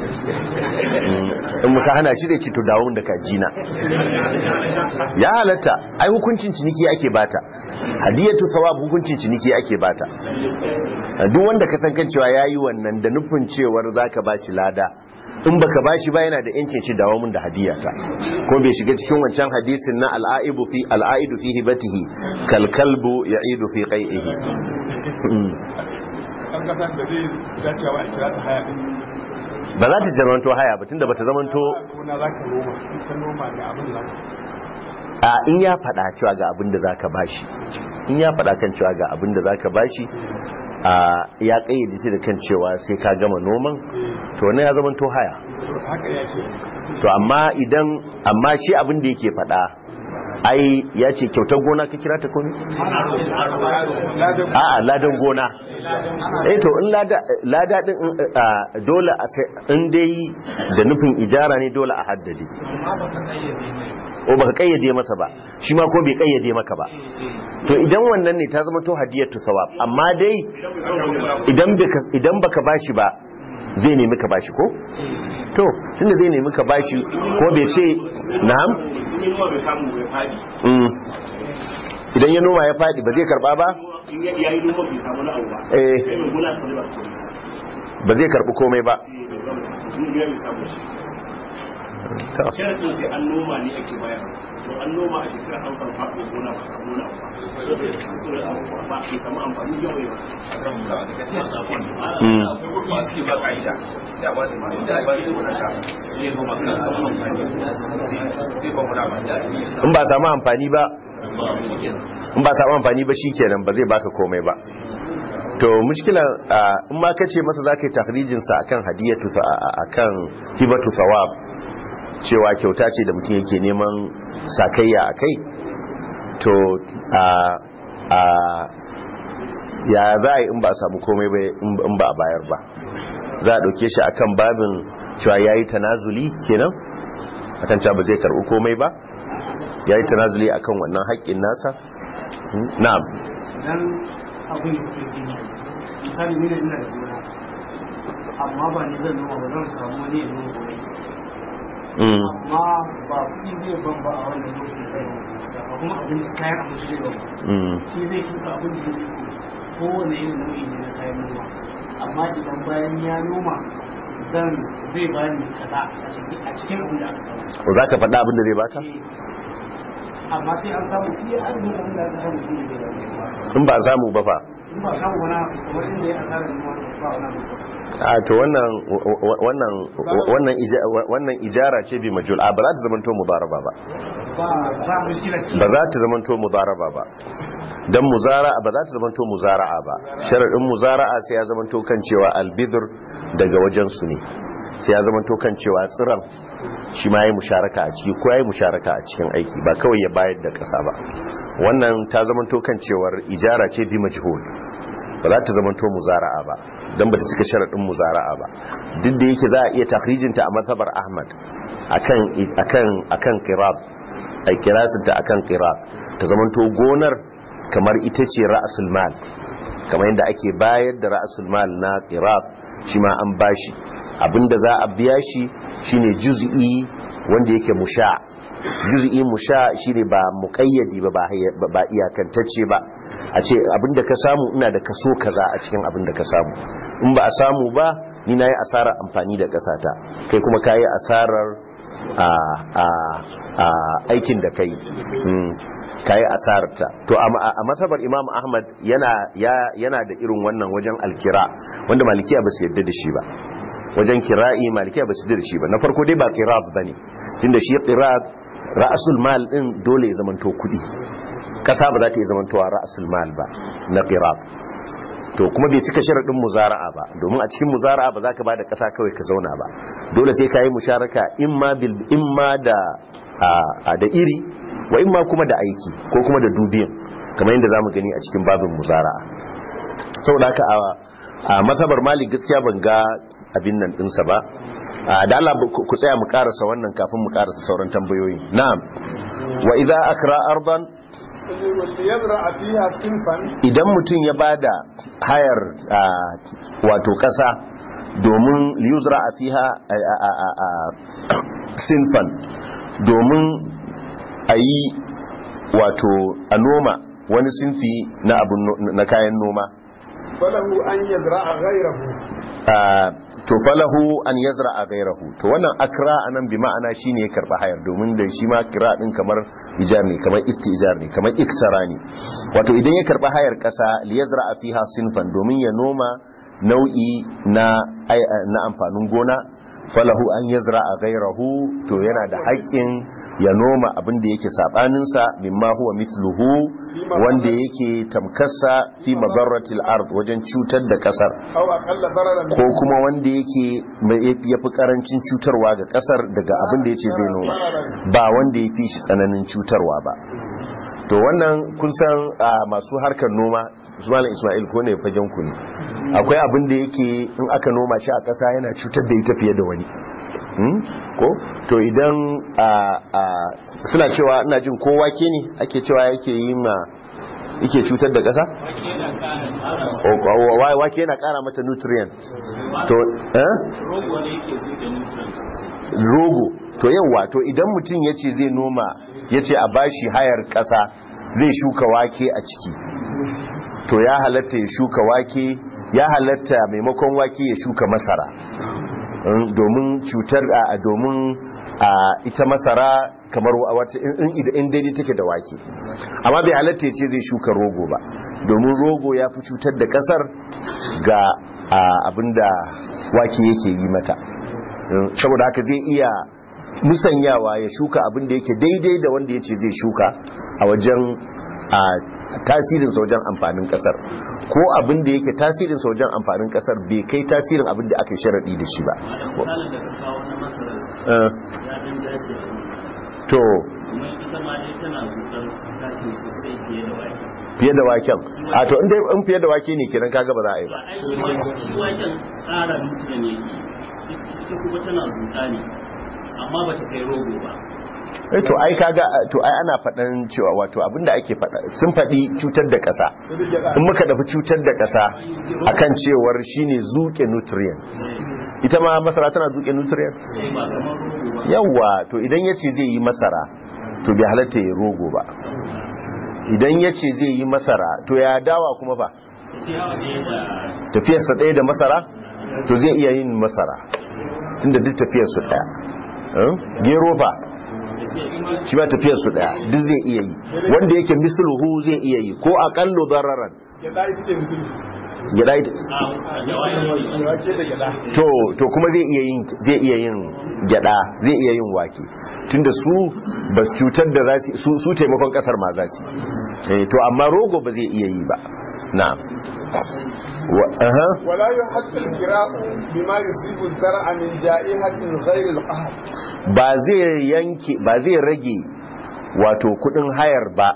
Speaker 1: in muka hana shi zai ci to dawo da kajina ya halatta ai hukuncin ciniki ake bata hadiyatu sawab hukuncin ciniki ake bata duk wanda ka san kan cewa yayi wannan da nufin cewar zaka bashi lada in baka bashi ba yana da yancin shi dawo mun da hadiyata ko bai shiga cikin wancan hadisin na al'aibu fi al'aidu fi hibatihi kal kalbu ya'idu fi qai'ihi ba za ta zamanto haya ba tunda bata zamanto a in ya faɗa cewa ga abin da zaka bashi in ya faɗa kan cewa ga abin da zaka bashi a ya kayyade shi da kan cewa sai ka gama noman to ne ya zama to haya to amma idan amma shi abin da yake faɗa ai ya ce kyautar gona ka kira ta kone? a'a ladan gona eh to in lada lada din dole in dai da nufin ijara ne dole a haddade o baka kayyade masa ba shi ma ko bai kayyade maka ba to idan wannan ne ta zama to hadiyatu sawab amma dai idan baka idan baka bashi ba zai nemi ka bashi ko to tunda zai nemi ka bashi ko bai ce na'am idan ya noma ya fadi ba zai karba ba eh ba zai karbi komai ba
Speaker 4: sharadin sai an noma ne ake bayar to an noma a shekara an san faɗo gona ba samu na ba ba ke samu amfani yau yau
Speaker 1: in ba samu amfani ba in ba samu amfani ba shikenan ba zai baka komai ba to mushkila in ma kace masa zaka yi tahrijin sa akan hadiyatu akan hibatu thawab cewa kyauta ce da mutum yake neman sakayya a kai to a a ya za a yi in ba a samu komai ba in ba a bayar ba za a ɗauke shi akan babin cewa ya yi tanazuli kenan akan cewa ba zai karɓi komai ba ya yi tanazuli akan wannan haƙƙin nasa Hmm, na'am
Speaker 5: idan abin da ke gini misali ni da ina da gona amma ba ni zan noma ba zan samu wani ya noma gobe
Speaker 1: Hmm,
Speaker 5: amma ba kuɗi zai ban ba a wannan lokacin da zai noma ba kuma abin da kayan abinci zai ban ba
Speaker 1: hmm,
Speaker 5: shi zai shuka abin da yake so kowane irin nau'i ne na kayan noma amma idan bayan ya noma zan zai bani kaza a cikin a cikin abin da aka samu
Speaker 1: ko za ka faɗa abin da zai baka
Speaker 5: Eh, amma sai an samu shi ya arzikin abin da aka samu shi ne zai bani
Speaker 1: in ba samu ba fa
Speaker 5: in ba samu wani abu kamar inda ya asara noma ba wani abu
Speaker 1: a to wannan wannan wannan ija- wannan ijara ce bi majul a ba za ta zamanto mudaraba ba
Speaker 5: ba ba mushkila ce
Speaker 1: ba za ta zamanto mudaraba ba dan muzara'a ba za ta zamanto muzara'a ba sharadin muzara'a sai ya zamanto kan cewa albidr daga wajen su ne sai ya zamanto kan cewa tsiran shi ma yayi musharaka a ciki ko yayi musharaka a cikin aiki ba kawai ya bayar da kasa ba wannan ta zamanto kan cewar ijara ce bi majhul ba za ta zamanto muzara'a ba dan ba ta cika sharadin muzara'a ba duk da yake za a iya takrijinta a mazhabar Ahmad akan akan akan qirab ai kirasinta akan qirab ta zamanto gonar kamar ita ce ra'asul mal kamar yadda ake bayar da ra'asul mal na qirab shi ma an bashi abinda za a biya shi shine juz'i wanda yake musha juz'i musha shine ba muqayyadi ba ba ba iyakantacce ba a ce abinda ka samu ina da kaso kaza a cikin abinda ka samu in ba a samu ba ni nayi asarar amfani da kasata kai kuma kayi asarar a a a aikin da kai mm, kayi asararta to a a matsabar imam ahmad yana ya- yana da irin wannan wajen alkira wanda malikiya ba su yadda da shi ba wajen kira'i malikiya ba su yadda da shi ba na farko dai ba qirab bane tunda shi qirab ra'sul mal din dole ya zamanto kudi kasa ba za ta yi zamantowa ra'sul mal ba na qirab to kuma bai cika sharadin muzara'a ba domin a cikin muzara'a ba za ka bada kasa kawai ka zauna ba dole sai ka yi musharaka imma bil imma da a- a da iri wa imma kuma da aiki ko kuma da dubiyan kamar yadda zamu gani a cikin babin muzara'a saboda haka a a mazhabar malik gaskiya ban ga abin nan dinsa ba a, da Allah ku ku tsaya mu karasa wannan kafin mu karasa sauran tambayoyi na'am wa idza akra ardan
Speaker 2: liyazra fiha sinfan
Speaker 1: idan mutum ya bada hayar a, wato kasa domin liyuzra a fiha a, a, a, a, sinfan domin a yi wato a noma wani sinfi na, abun no- na kayan noma
Speaker 2: falahu an yazra ghayrahu
Speaker 1: a, to falahu an yazra a gairahu to wannan akra anan bi ma'ana shine ya karba hayar domin da shi ma kira din kamar ijar ne kamar istijar ne kamar iktara ne wato idan ya karba hayar kasa li yazra fiha sinfan domin ya noma nau'i na ai- na amfanin gona falahu an yazra a gairahu to yana da haƙƙin ya noma abin da yake sabaninsa mimma huwa mithluhu wanda yake tamkassa fi madarratil ard wajen cutar da kasar
Speaker 2: aw aqalla dararan
Speaker 1: ko kuma wanda yake ya fi karancin cutarwa ga kasar daga abin da ya ce zai noma ba wanda ya fi shi tsananin cutarwa ba to wannan kun san a masu harkar noma Usman Ismail ko ne fagen ku ne akwai abin da yake in aka noma shi a ƙasa yana cutar da ita fiye da wani Hmm? ko to idan a a suna cewa ina jin ko wake ne ake cewa yake yi ma yake cutar da ƙasa O- o- wa- wake yana ƙara mata nutrients to eh
Speaker 4: rogo ne yake zai da nutrients
Speaker 1: rogo to yawa to idan mutum ya ce zai noma ya ce a bashi hayar ƙasa zai shuka wake a ciki to ya halatta ya shuka wake ya halatta maimakon wake ya shuka masara Mm, domin cutar a domin a ita masara kamar wata in in- in daidai take da wake amma bai halatta ya ce zai shuka rogo ba domin rogo ya fi cutar da kasar ga a, abinda wake yake yi mata Mm, saboda haka zai iya musanyawa ya shuka abinda yake daidai da wanda ya ce zai shuka a wajen a tasirinsa wajen amfanin kasar ko abin da yake tasirinsa wajen amfanin kasar bai kai tasirin abin da aka yi sharaɗi da shi ba
Speaker 4: misalin da ka kawo na masarar
Speaker 1: Eh,
Speaker 4: ya ɗan dace a yi
Speaker 1: to
Speaker 4: kuma ita ita ma dai tana zuƙar taki sosai fiye da wake
Speaker 1: fiye da waken a to in dai in fiye da wake ne kenan kaga ba za a yi ba
Speaker 4: ba ai shi wa- shi waken ƙara nutrient yake ita kuma tana zuƙa ne amma ba ta kai rogo ba
Speaker 1: eh to ai kaga to ai ana faɗan cewa wato abinda ake faɗa sun faɗi cutar da ƙasa in muka dafi cutar da ƙasa akan cewar shine zuke nutrient ita ma masara tana zuke nutrient
Speaker 4: sai ba kamar rogo ba
Speaker 1: yawa to idan yace zai yi masara to bai halatta ya rogo ba idan yace zai yi masara to ya dawa kuma ba
Speaker 4: tafiya ne da
Speaker 1: tafiyarsa ɗaya da masara to zai iya yin masara tunda duk tafiyarsu ɗaya Eh? gero fa shi ba tafiyarsu ɗaya duk zai iya yi wanda yake misluhu zai iya yi ko aƙallu dararan
Speaker 2: Gyaɗa ita ce musulmi.
Speaker 1: gida ita-
Speaker 4: a da wake
Speaker 2: Wake da gyaɗa.
Speaker 1: to to kuma zai iya yin zai iya yin gyada zai iya yin wake tunda su ba su cutar da za su su taimakon kasar ma za su eh to amma rogo ba zai iya yi ba na'am wa aha
Speaker 2: ولا يحق الكراء بما يصيب الزرع من جائحة غير القهر
Speaker 1: ba zai yanke ba zai rage wato kudin hayar ba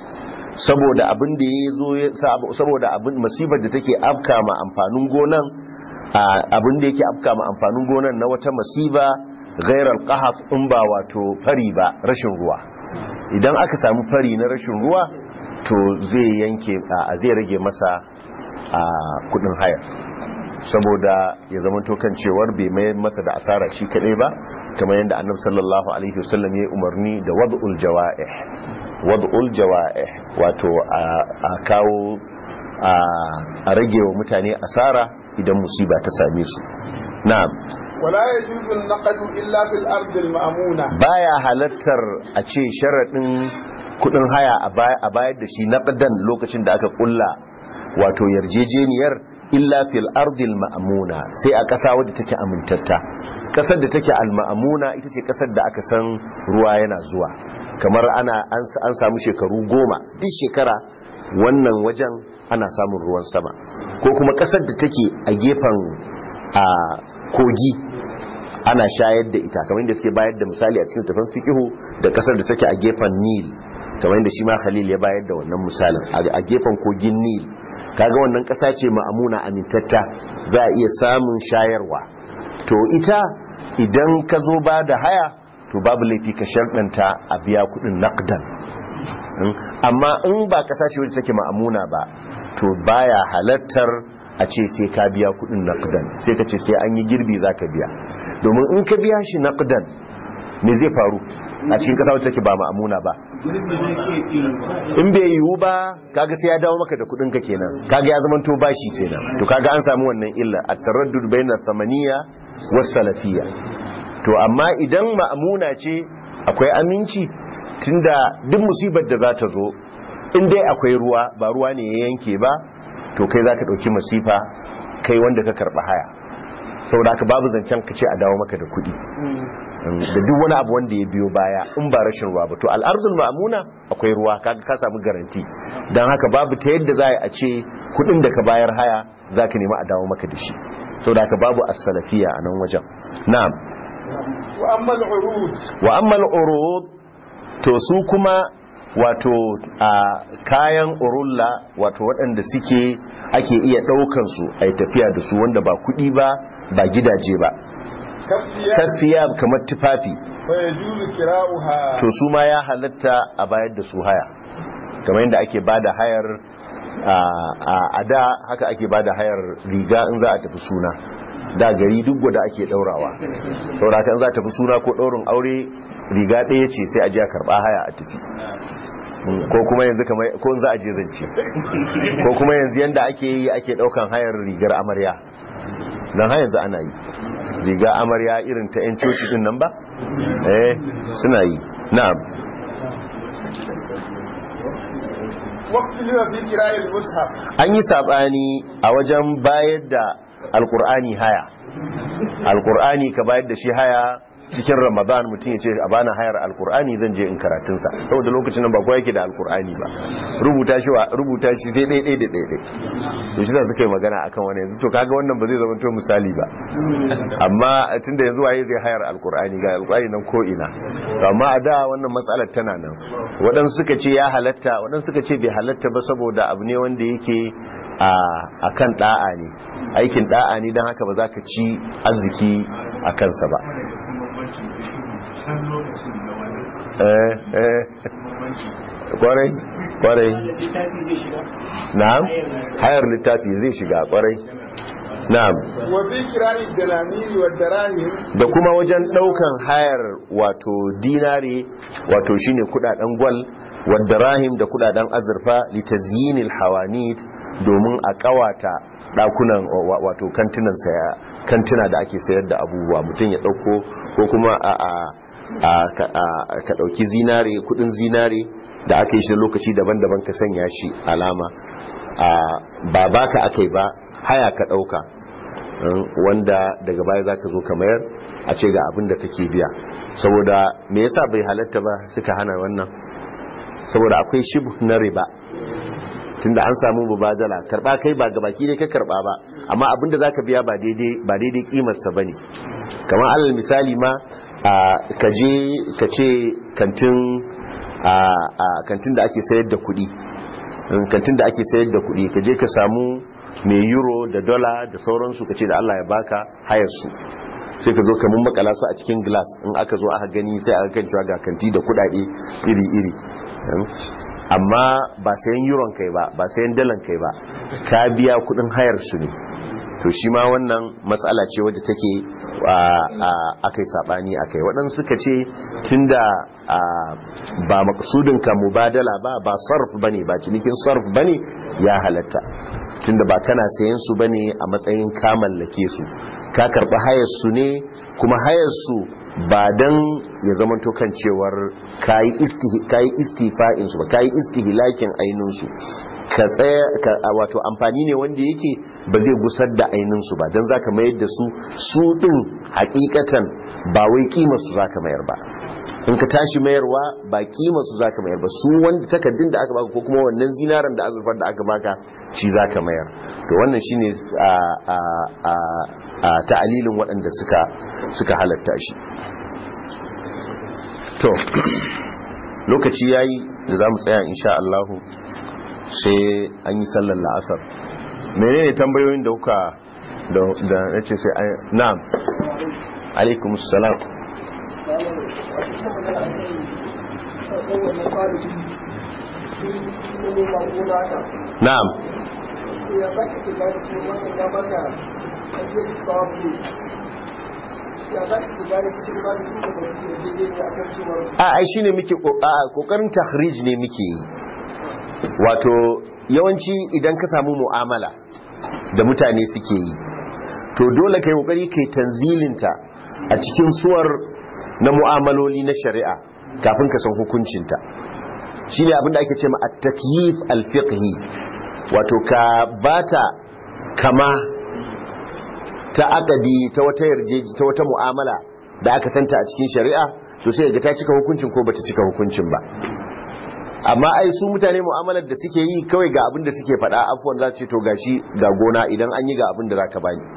Speaker 1: saboda abin da ya zo ya- sab- saboda abin masibar da take afka ma amfanin gonan a- abin da yake afka ma amfanin gonan na wata masiba ghairar qahat in ba wato fari ba rashin ruwa idan aka samu fari na rashin ruwa to zai yanke a zai rage masa a kudin hayar saboda ya zama kan cewar bai mai masa da asara shi kadai ba kamar yadda annabi sallallahu alaihi wasallam ya yi umarni da wad'ul jawa'ih wad'ul jawa'ih wato a- a kawo a a rage wa mutane asara idan musiba ta same su na'am
Speaker 2: ولا يجوز النقد إلا في الأرض المأمونة
Speaker 1: baya halattar a ce sharaɗin kudin haya a bay- a bayar da shi naqdan lokacin da aka kulla wato yarjejeniyar illa fil ardil ma'amuna sai a ƙasa wadda take amintatta ƙasar da take al ma'amuna ita ce ƙasar da aka san ruwa yana zuwa kamar ana an an samu shekaru goma duk shekara wannan wajen ana samun ruwan sama ko kuma ƙasar da take a gefen a kogi ana shayar da ita kamar yadda suke bayar da misali a cikin tafan fikihu da kasar da take a gefen nil kamar yadda shi ma khalil ya bayar da wannan misalin a gefen kogin nil kaga wannan kasa ce ma'amuna amintatta za a iya samun shayarwa to ita idan ka zo ba da haya to babu laifi ka sharɗanta a biya kuɗin naqdan Mm. amma in ba kasa ce wadda take ma'amuna ba to baya halattar a ce sai ka biya kudin naqdan sai ka ce sai an yi girbi za ka biya domin in ka biya shi naqdan me zai faru a cikin kasa wacce take ba ma'amuna ba in bai yiwu ba kaga sai ya dawo maka da kudin ka kenan kaga ya zama to bashi kenan to kaga an samu wannan illa at-taraddud bayna thamaniya was salafiyya to amma idan ma'amuna ce akwai aminci tunda duk musibar da za ta zo in dai akwai ruwa ba ruwa ne ya yanke ba to kai za ka ɗauki masifa kai wanda ka karɓa haya saboda haka babu zancen ka ce a dawo maka da kuɗi da duk wani abu wanda ya biyo baya in ba rashin ruwa ba to al'arzul ma'amuna akwai ruwa kaga ka samu garanti don haka babu ta yadda za a ce kuɗin da ka bayar haya za ka nemi a dawo maka da shi saboda haka babu as-salafiya a nan wajen na'am
Speaker 2: وأما العروض
Speaker 1: wa ammal urud to su kuma wato a kayan urulla wato waɗanda suke ake iya ɗaukan su a tafiya da su wanda ba kuɗi ba ba gidaje ba
Speaker 2: كالثياب
Speaker 1: kasiya kamar tufafi
Speaker 2: فيجوز كراؤها
Speaker 1: to su ma ya halatta a bayar da su haya kamar yadda ake bada hayar a- a da haka ake bada hayar riga in za a tafi suna da gari duk gwada ake daurawa saboda haka in za a tafi suna ko daurin aure riga ɗaya ce sai a je a karɓa haya a tafi Mm, ko kuma yanzu kamar ko in za a je zance ko kuma yanzu yanda ake yi ake daukan hayar rigar amarya dan har yanzu ana yi riga amarya irin ta 'yan coci din nan ba eh suna yi na'am
Speaker 2: واختلف في كراء المصحف
Speaker 1: an yi sabani a wajen bayar da alkur'ani haya alkur'ani ka bayar da shi haya cikin ramadan mutum ya ce a bana hayar alkur'ani zan je in karatunsa saboda lokacin nan ba kowa yake da alkur'ani ba rubuta shi wa rubuta shi sai ɗaya ɗaya da ɗaya ɗaya to shi za su kai magana akan wani yanzu to kaga wannan ba zai zama to misali ba amma tunda yanzu waye zai hayar alkur'ani ga alkur'ani nan ko ina to amma a da wannan matsalar tana nan waɗansu suka ce ya halatta waɗansu suka ce bai halatta ba saboda abu ne wanda yake a kan da'a ne aikin da'a ne don haka ba za ka ci arziki a kansa ba eh eh kwarai kwarai
Speaker 4: littafi zai shiga
Speaker 1: na'am hayar littafi zai shiga kwarai na'am
Speaker 2: wa fi kirari dalamiri wa darahim
Speaker 1: da kuma wajen daukan hayar wato dinare wato shine kudaden gwal wadda rahim da kudaden azurfa litazyinil hawanit domin a kawata dakunan wa- wato kantinan saya kantina da ake sayar da abubuwa mutum ya dauko ko kuma a a a ka- a- ka dauki zinare kudin zinare da aka yi shi lokaci daban-daban ka sanya shi alama a ba baka akai ba haya ka dauka um, wanda daga baya zaka zo ka mayar a ce ga abin da kake biya saboda me yasa bai halatta ba suka hana wannan saboda akwai shibh na riba tunda an samu mubadala karba kai ba gabaki dai ka karba ba amma abinda zaka biya ba daidai ba daidai kimar sa bane kamar alal misali ma a kaje kace kantin a a kantin da ake sayar da kuɗi in kantin da ake sayar da kuɗi kaje ka samu mai euro da dollar da sauransu kace da Allah ya baka hayar su sai ka zo ka mun makala su a cikin glass in aka zo aka gani sai aka kan cewa ga kanti da kuɗaɗe iri-iri amma ba sayan euron kai ba ba sayan dalan kai ba ka biya kudin hayar su ne to shi ma wannan matsala ce wadda take aka yi sabani akai waɗansu suka ce tunda ba maksudin ka mubadala ba ba sarf bane ba cinikin sarf bane ya halatta tunda ba kana sayan su bane a matsayin ka mallake su ka karɓi hayar su ne kuma hayar su ba don ya zama kan cewar kayi istifa'in su ba kayi istihilakin ainihin su ka tsaya wato amfani ne wanda yake ba zai gusar da ainihin su ba don zaka mayar da su su din hakikatan ba wai kimar su zaka mayar ba in ka tashi mayarwa ba kimar su zaka mayar ba su wanda takaddun da aka baka ko kuma wannan zinaran da azurfar da aka baka shi zaka mayar to wannan shine a a a a ta'alilin waɗanda suka suka halatta shi to lokaci yayi da zamu tsaya insha Allah sai an yi sallar la'asar menene tambayoyin da kuka da da nace sai na'am alaikumus salam na'am a ai shine muke kokarin tahrij ne muke yi wato yawanci idan ka samu mu'amala da mutane suke yi to dole kai kokari kai tanzilinta a cikin suwar na mu'amaloli na shari'a kafin ka san hukuncinta shine abin da ake ce ma at-takyif al-fiqhi wato ka bata kama ta akadi ta wata yarjeji ta wata mu'amala da aka santa a cikin shari'a to sai ga ta cika hukuncin ko bata cika hukuncin ba amma ai su mutane mu'amalar da suke yi kawai ga abin da suke faɗa afuwan za su ce to gashi ga gona idan an yi ga abin da zaka bani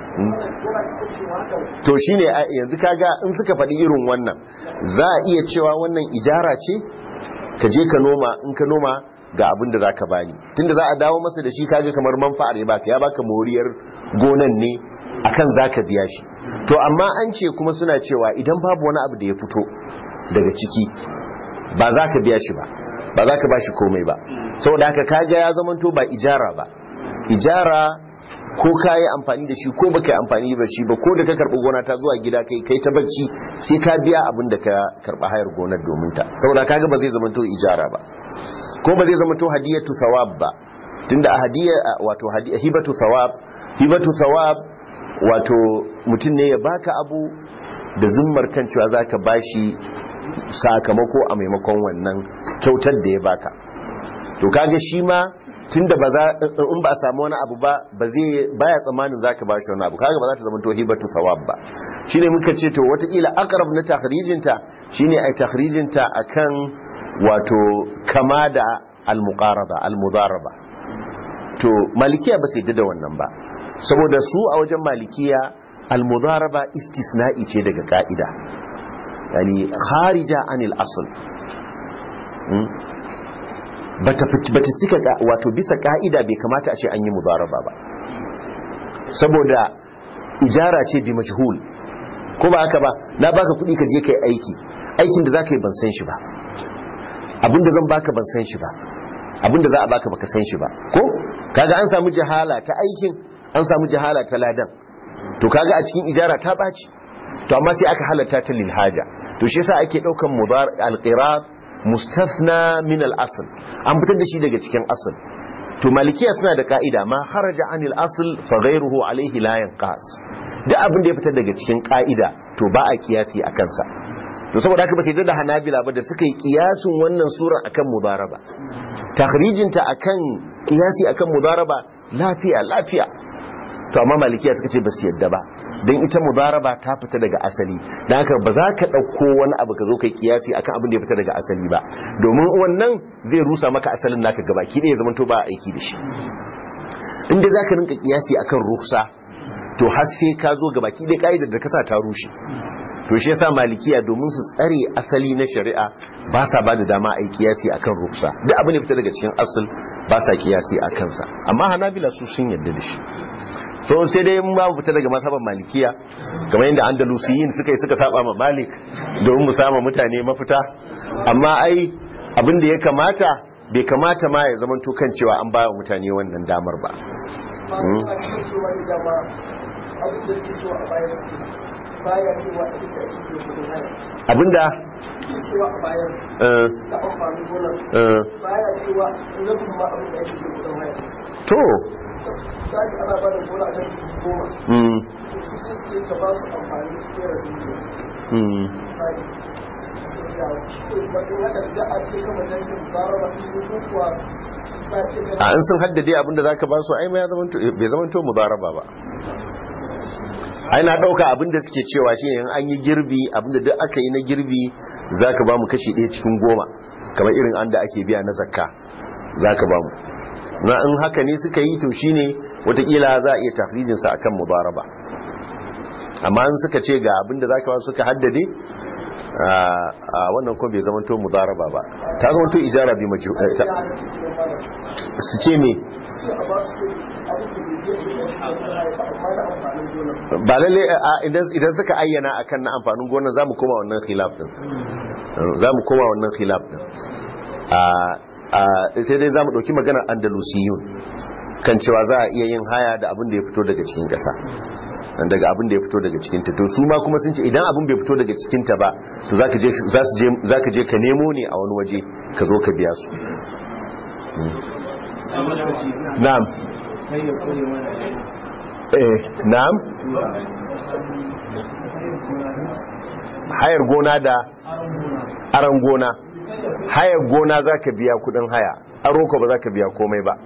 Speaker 1: to shine yanzu kaga in suka faɗi irin wannan za a iya cewa wannan ijara ce ka je ka noma in ka noma ga abin da zaka bani tunda za a dawo masa da shi kaga kamar manfa'ar ya baka ya baka moriyar gonan ne akan zaka biya shi to amma an ce kuma suna cewa idan babu wani abu da ya fito daga ciki ba za ka biya shi ba ba za ka ba shi komai ba saboda haka kaga ya zamanto ba ijara ba ijara ko ka yi amfani da shi ko ba ka yi amfani da shi ba ko da ka karɓi gona ta zuwa gida kai kai ta bacci sai ka biya abin da ka karɓi hayar gonar domin ta saboda kaga ba zai zamanto ijara ba ko ba zai zamanto hadiyatu thawab ba tunda a hadiya wato hibatu thawab hibatu thawab wato mutum ne ya baka abu da zummar kan cewa zaka bashi sakamako a maimakon wannan kyautar da ya baka to kaga shi ma tunda ba za in ba a samu wani abu ba ba zai baya tsammanin zaka bashi wani abu kaga ba za ta zama to hibatu thawab ba shine muka ce to watakila aqrab na takhrijinta shine ai takhrijinta akan wato kama da al-muqarada al-mudaraba to malikiya ba sai da wannan ba saboda su a wajen malikiya al-mudaraba istisna'i ce daga ka'ida yani kharija anil asl bata bata cika wato bisa ka'ida bai kamata a ce an yi mudaraba ba saboda ijara ce bi majhul ko ba haka ba na baka kuɗi ka je kai aiki aikin da zaka yi ban san shi ba abinda zan baka ban san shi ba abinda za a baka baka san shi ba ko kaga an samu jahala ta aikin an samu jahala ta ladan to kaga a cikin ijara ta baci to amma sai aka halatta ta lil haja to shi yasa ake daukan mudar al-qirat mustathna min al-asl an fitar da shi daga cikin asl to malikiya suna da ka'ida ma kharaja anil asl fa ghayruhu alayhi la yanqas duk abin da ya fitar daga cikin ka'ida to ba a kiyasi a kansa to saboda haka ba sai da hanabila ba da suka yi kiyasin wannan sura akan mudaraba takhrijinta akan kiyasi akan mudaraba lafiya lafiya to amma malikiya suka ce ba su yadda ba don ita mudaraba ta fita daga asali don haka ba za ka ɗauko wani abu ka zo kai kiyasi akan abin da ya fita daga asali ba domin wannan zai rusa maka asalin naka gaba ki ya zama to ba aiki da shi inda za ka rinka kiyasi akan ruhsa to har sai ka zo gaba ki ɗaya ka'idar da ka sa ta rushe to shi yasa malikiya domin su tsare asali na shari'a ba sa ba da dama a yi kiyasi akan ruhsa duk abin da fita daga cikin asal ba sa kiyasi a kansa amma hanabila su sun yarda da shi so sai dai mun babu fita daga masaban malikiya kamar yadda andalusiyin suka yi suka saba ma malik domin mu sama mutane mafita amma ai abin da ya kamata bai kamata ma ya zama to kan cewa an ba mutane wannan damar ba abinda
Speaker 3: cewa a bayan na amfanin gonar baya cewa rabin ma abin da ake ke kudin haya
Speaker 1: to
Speaker 3: misali ana ba da gona a kan goma
Speaker 1: mm,
Speaker 3: to su sun ce ka ba su amfani naira biyu
Speaker 1: mm.
Speaker 3: misali ya bakin haka da a ce kama dangin zara ba su yi kuwa ba ce
Speaker 1: a an sun haddade abinda zaka ba su ai ma ya zamanto bai zamanto mudaraba ba ai na dauka abinda suke cewa shi in an yi girbi abinda duk aka yi na girbi zaka ba mu kashi ɗaya cikin goma kamar irin an da ake biya na zakka zaka ba mu na in haka ne suka yi to shine watakila za a iya tafrijin sa akan mudaraba amma in suka ce ga abinda zaka ba su suka haddade a a wannan ko bai zamanto mudaraba ba ta zamanto ijara bi maju eh, ta- su ce me
Speaker 3: ce a ba su abin da bai yi da haya ba amma na amfanin gonar
Speaker 1: ba lalle a idan idan suka ayyana akan na amfanin gonar zamu koma wannan khilaf din zamu koma wannan khilaf din a a sai dai zamu dauki maganar andalusiyun kan cewa za a iya yin haya da abin da ya fito daga cikin kasa daga abin da ya fito daga cikin ta to su ma kuma sun ce idan abin bai fito daga cikin ta ba to zaka je za su je zaka je ka nemo ne a wani waje ka zo ka biya su na'am eh na'am hayar gona da aran gona hayar gona za ka biya kudin haya aro ko ba za ka biya komai ba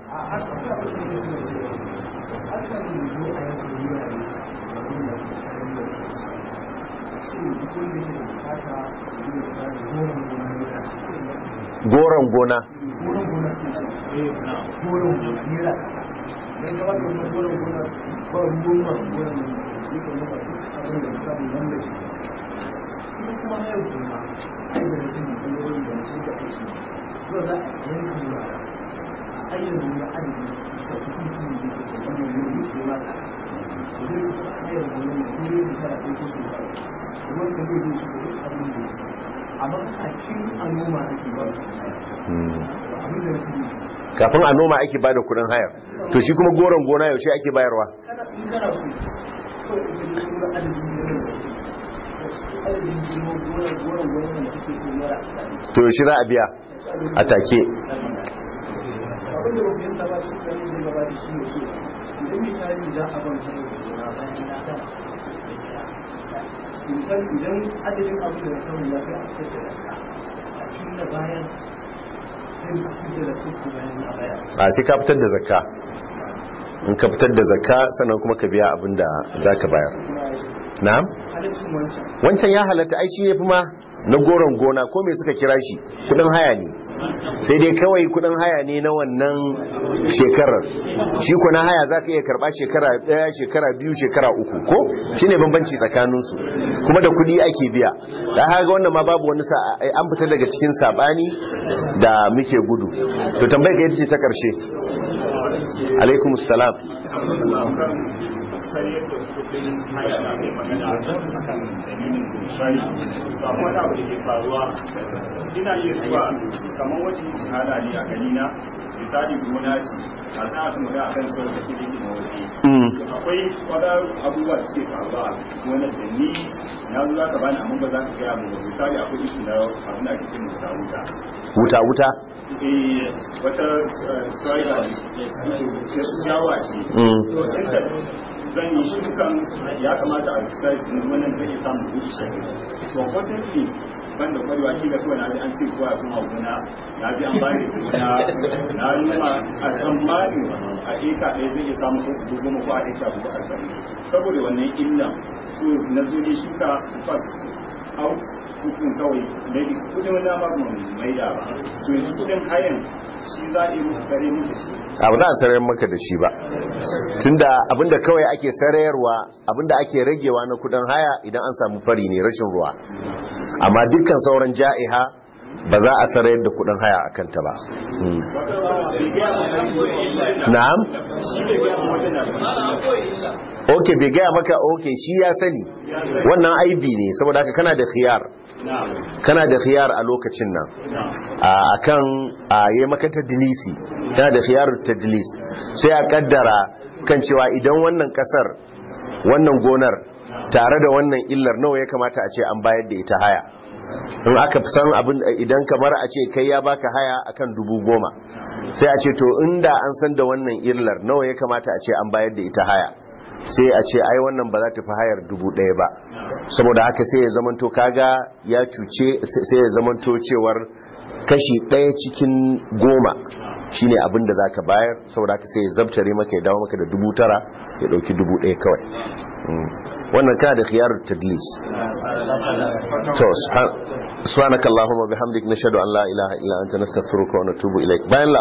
Speaker 1: goron gona
Speaker 3: amma kafin a noma ake ba abin da na sani
Speaker 1: kafin a noma ake bada kudin hayar to shi kuma goron gona yaushe ake bayarwa
Speaker 3: kana in kana so so in ka ji kuma adadin girman adadin girman gonar gonar gonar da kake so mara
Speaker 1: to yaushe za a biya a take
Speaker 3: abin da ba fahimta ba shi kan zai gaba da shi ne so idan misali za a ban hanyar gona bayan na da misali idan adadin abin da na samu ya kai a cikin da a cikin da bayan sai ka fitar da kuku bayan na baya
Speaker 1: a sai ka fitar da zakka in ka fitar da zakka sannan kuma ka biya abin da za ka bayar na'am
Speaker 3: adadin halaccin wancan
Speaker 1: wancan ya halatta ai shi ya fi ma na goron gona ko me suka kira shi kudin haya ne sai dai kawai kudin haya ne na wannan shekarar shi ko na haya za ka iya karba shekara daya shekara biyu shekara uku ko shi ne bambanci tsakaninsu kuma da kudi ake biya da haka wannan ma babu wani sa an fita daga cikin sabani da muke gudu to tambayar ka ita ce ta karshe alaikum salam
Speaker 4: sai yadda kudin haya da ake magana a kan dalilin shari ba kuma da abu da ke faruwa ina iya zuwa kamar wajen shahada ne a ganina misali gona ce a za a su magana akan sauran da ke na waje akwai wada abubuwa da suke faruwa a gonar da ni na zo za ka bani amma ba za ka gaya mu ba misali akwai ishi na abin da ake cin wuta wuta
Speaker 1: wuta wuta
Speaker 4: eh wata strider ne ciyawa ce inda zan yi shukan ya kamata a sai wannan zai samu kuɗi shi to possibly ban da kwarewa kila kawai na ji an ce kowa kuma gona na ji an bani gona na nuna a tsammani a eka ɗaya zai iya samu sau dubu goma ko a eka dubu arba'in saboda wannan illa so na zo ne shuka out kudin kawai maybe kudin wani ma ba mai da ba to yanzu kudin hayan shi za a yi muku sare muku shi
Speaker 1: abu za a sarayar maka da shi ba tunda abinda kawai ake sarayarwa abinda ake ragewa na kudin haya idan an samu fari ne rashin ruwa amma dukkan sauran ja'iha ba za a sarayar da kudin haya a kanta ba na'am ok bai gaya maka ok shi ya sani wannan aibi ne saboda haka kana da khiyar kana da khiyar a lokacin nan a kan a yi maka tadilisi kana da khiyar tadilis sai a kaddara kan cewa idan wannan kasar wannan gonar tare da wannan illar nawa ya kamata a ce an bayar da ita haya in aka san abin idan kamar a ce kai ya baka haya akan dubu goma sai a ce to inda an san da wannan illar nawa ya kamata a ce an bayar da ita haya sai a ce ai wannan ba za ta fi hayar dubu ɗaya ba saboda haka sai ya zamanto kaga ya cuce sai ya zamanto cewar kashi ɗaya cikin goma shine abin da zaka bayar saboda haka sai ya zabtare maka ya dawo maka da dubu tara ya ɗauki dubu ɗaya kawai wannan kana da khiyar tadlis to subhanakallahumma bihamdik nashhadu an la ilaha illa anta nastaghfiruka wa natubu ilaik bayan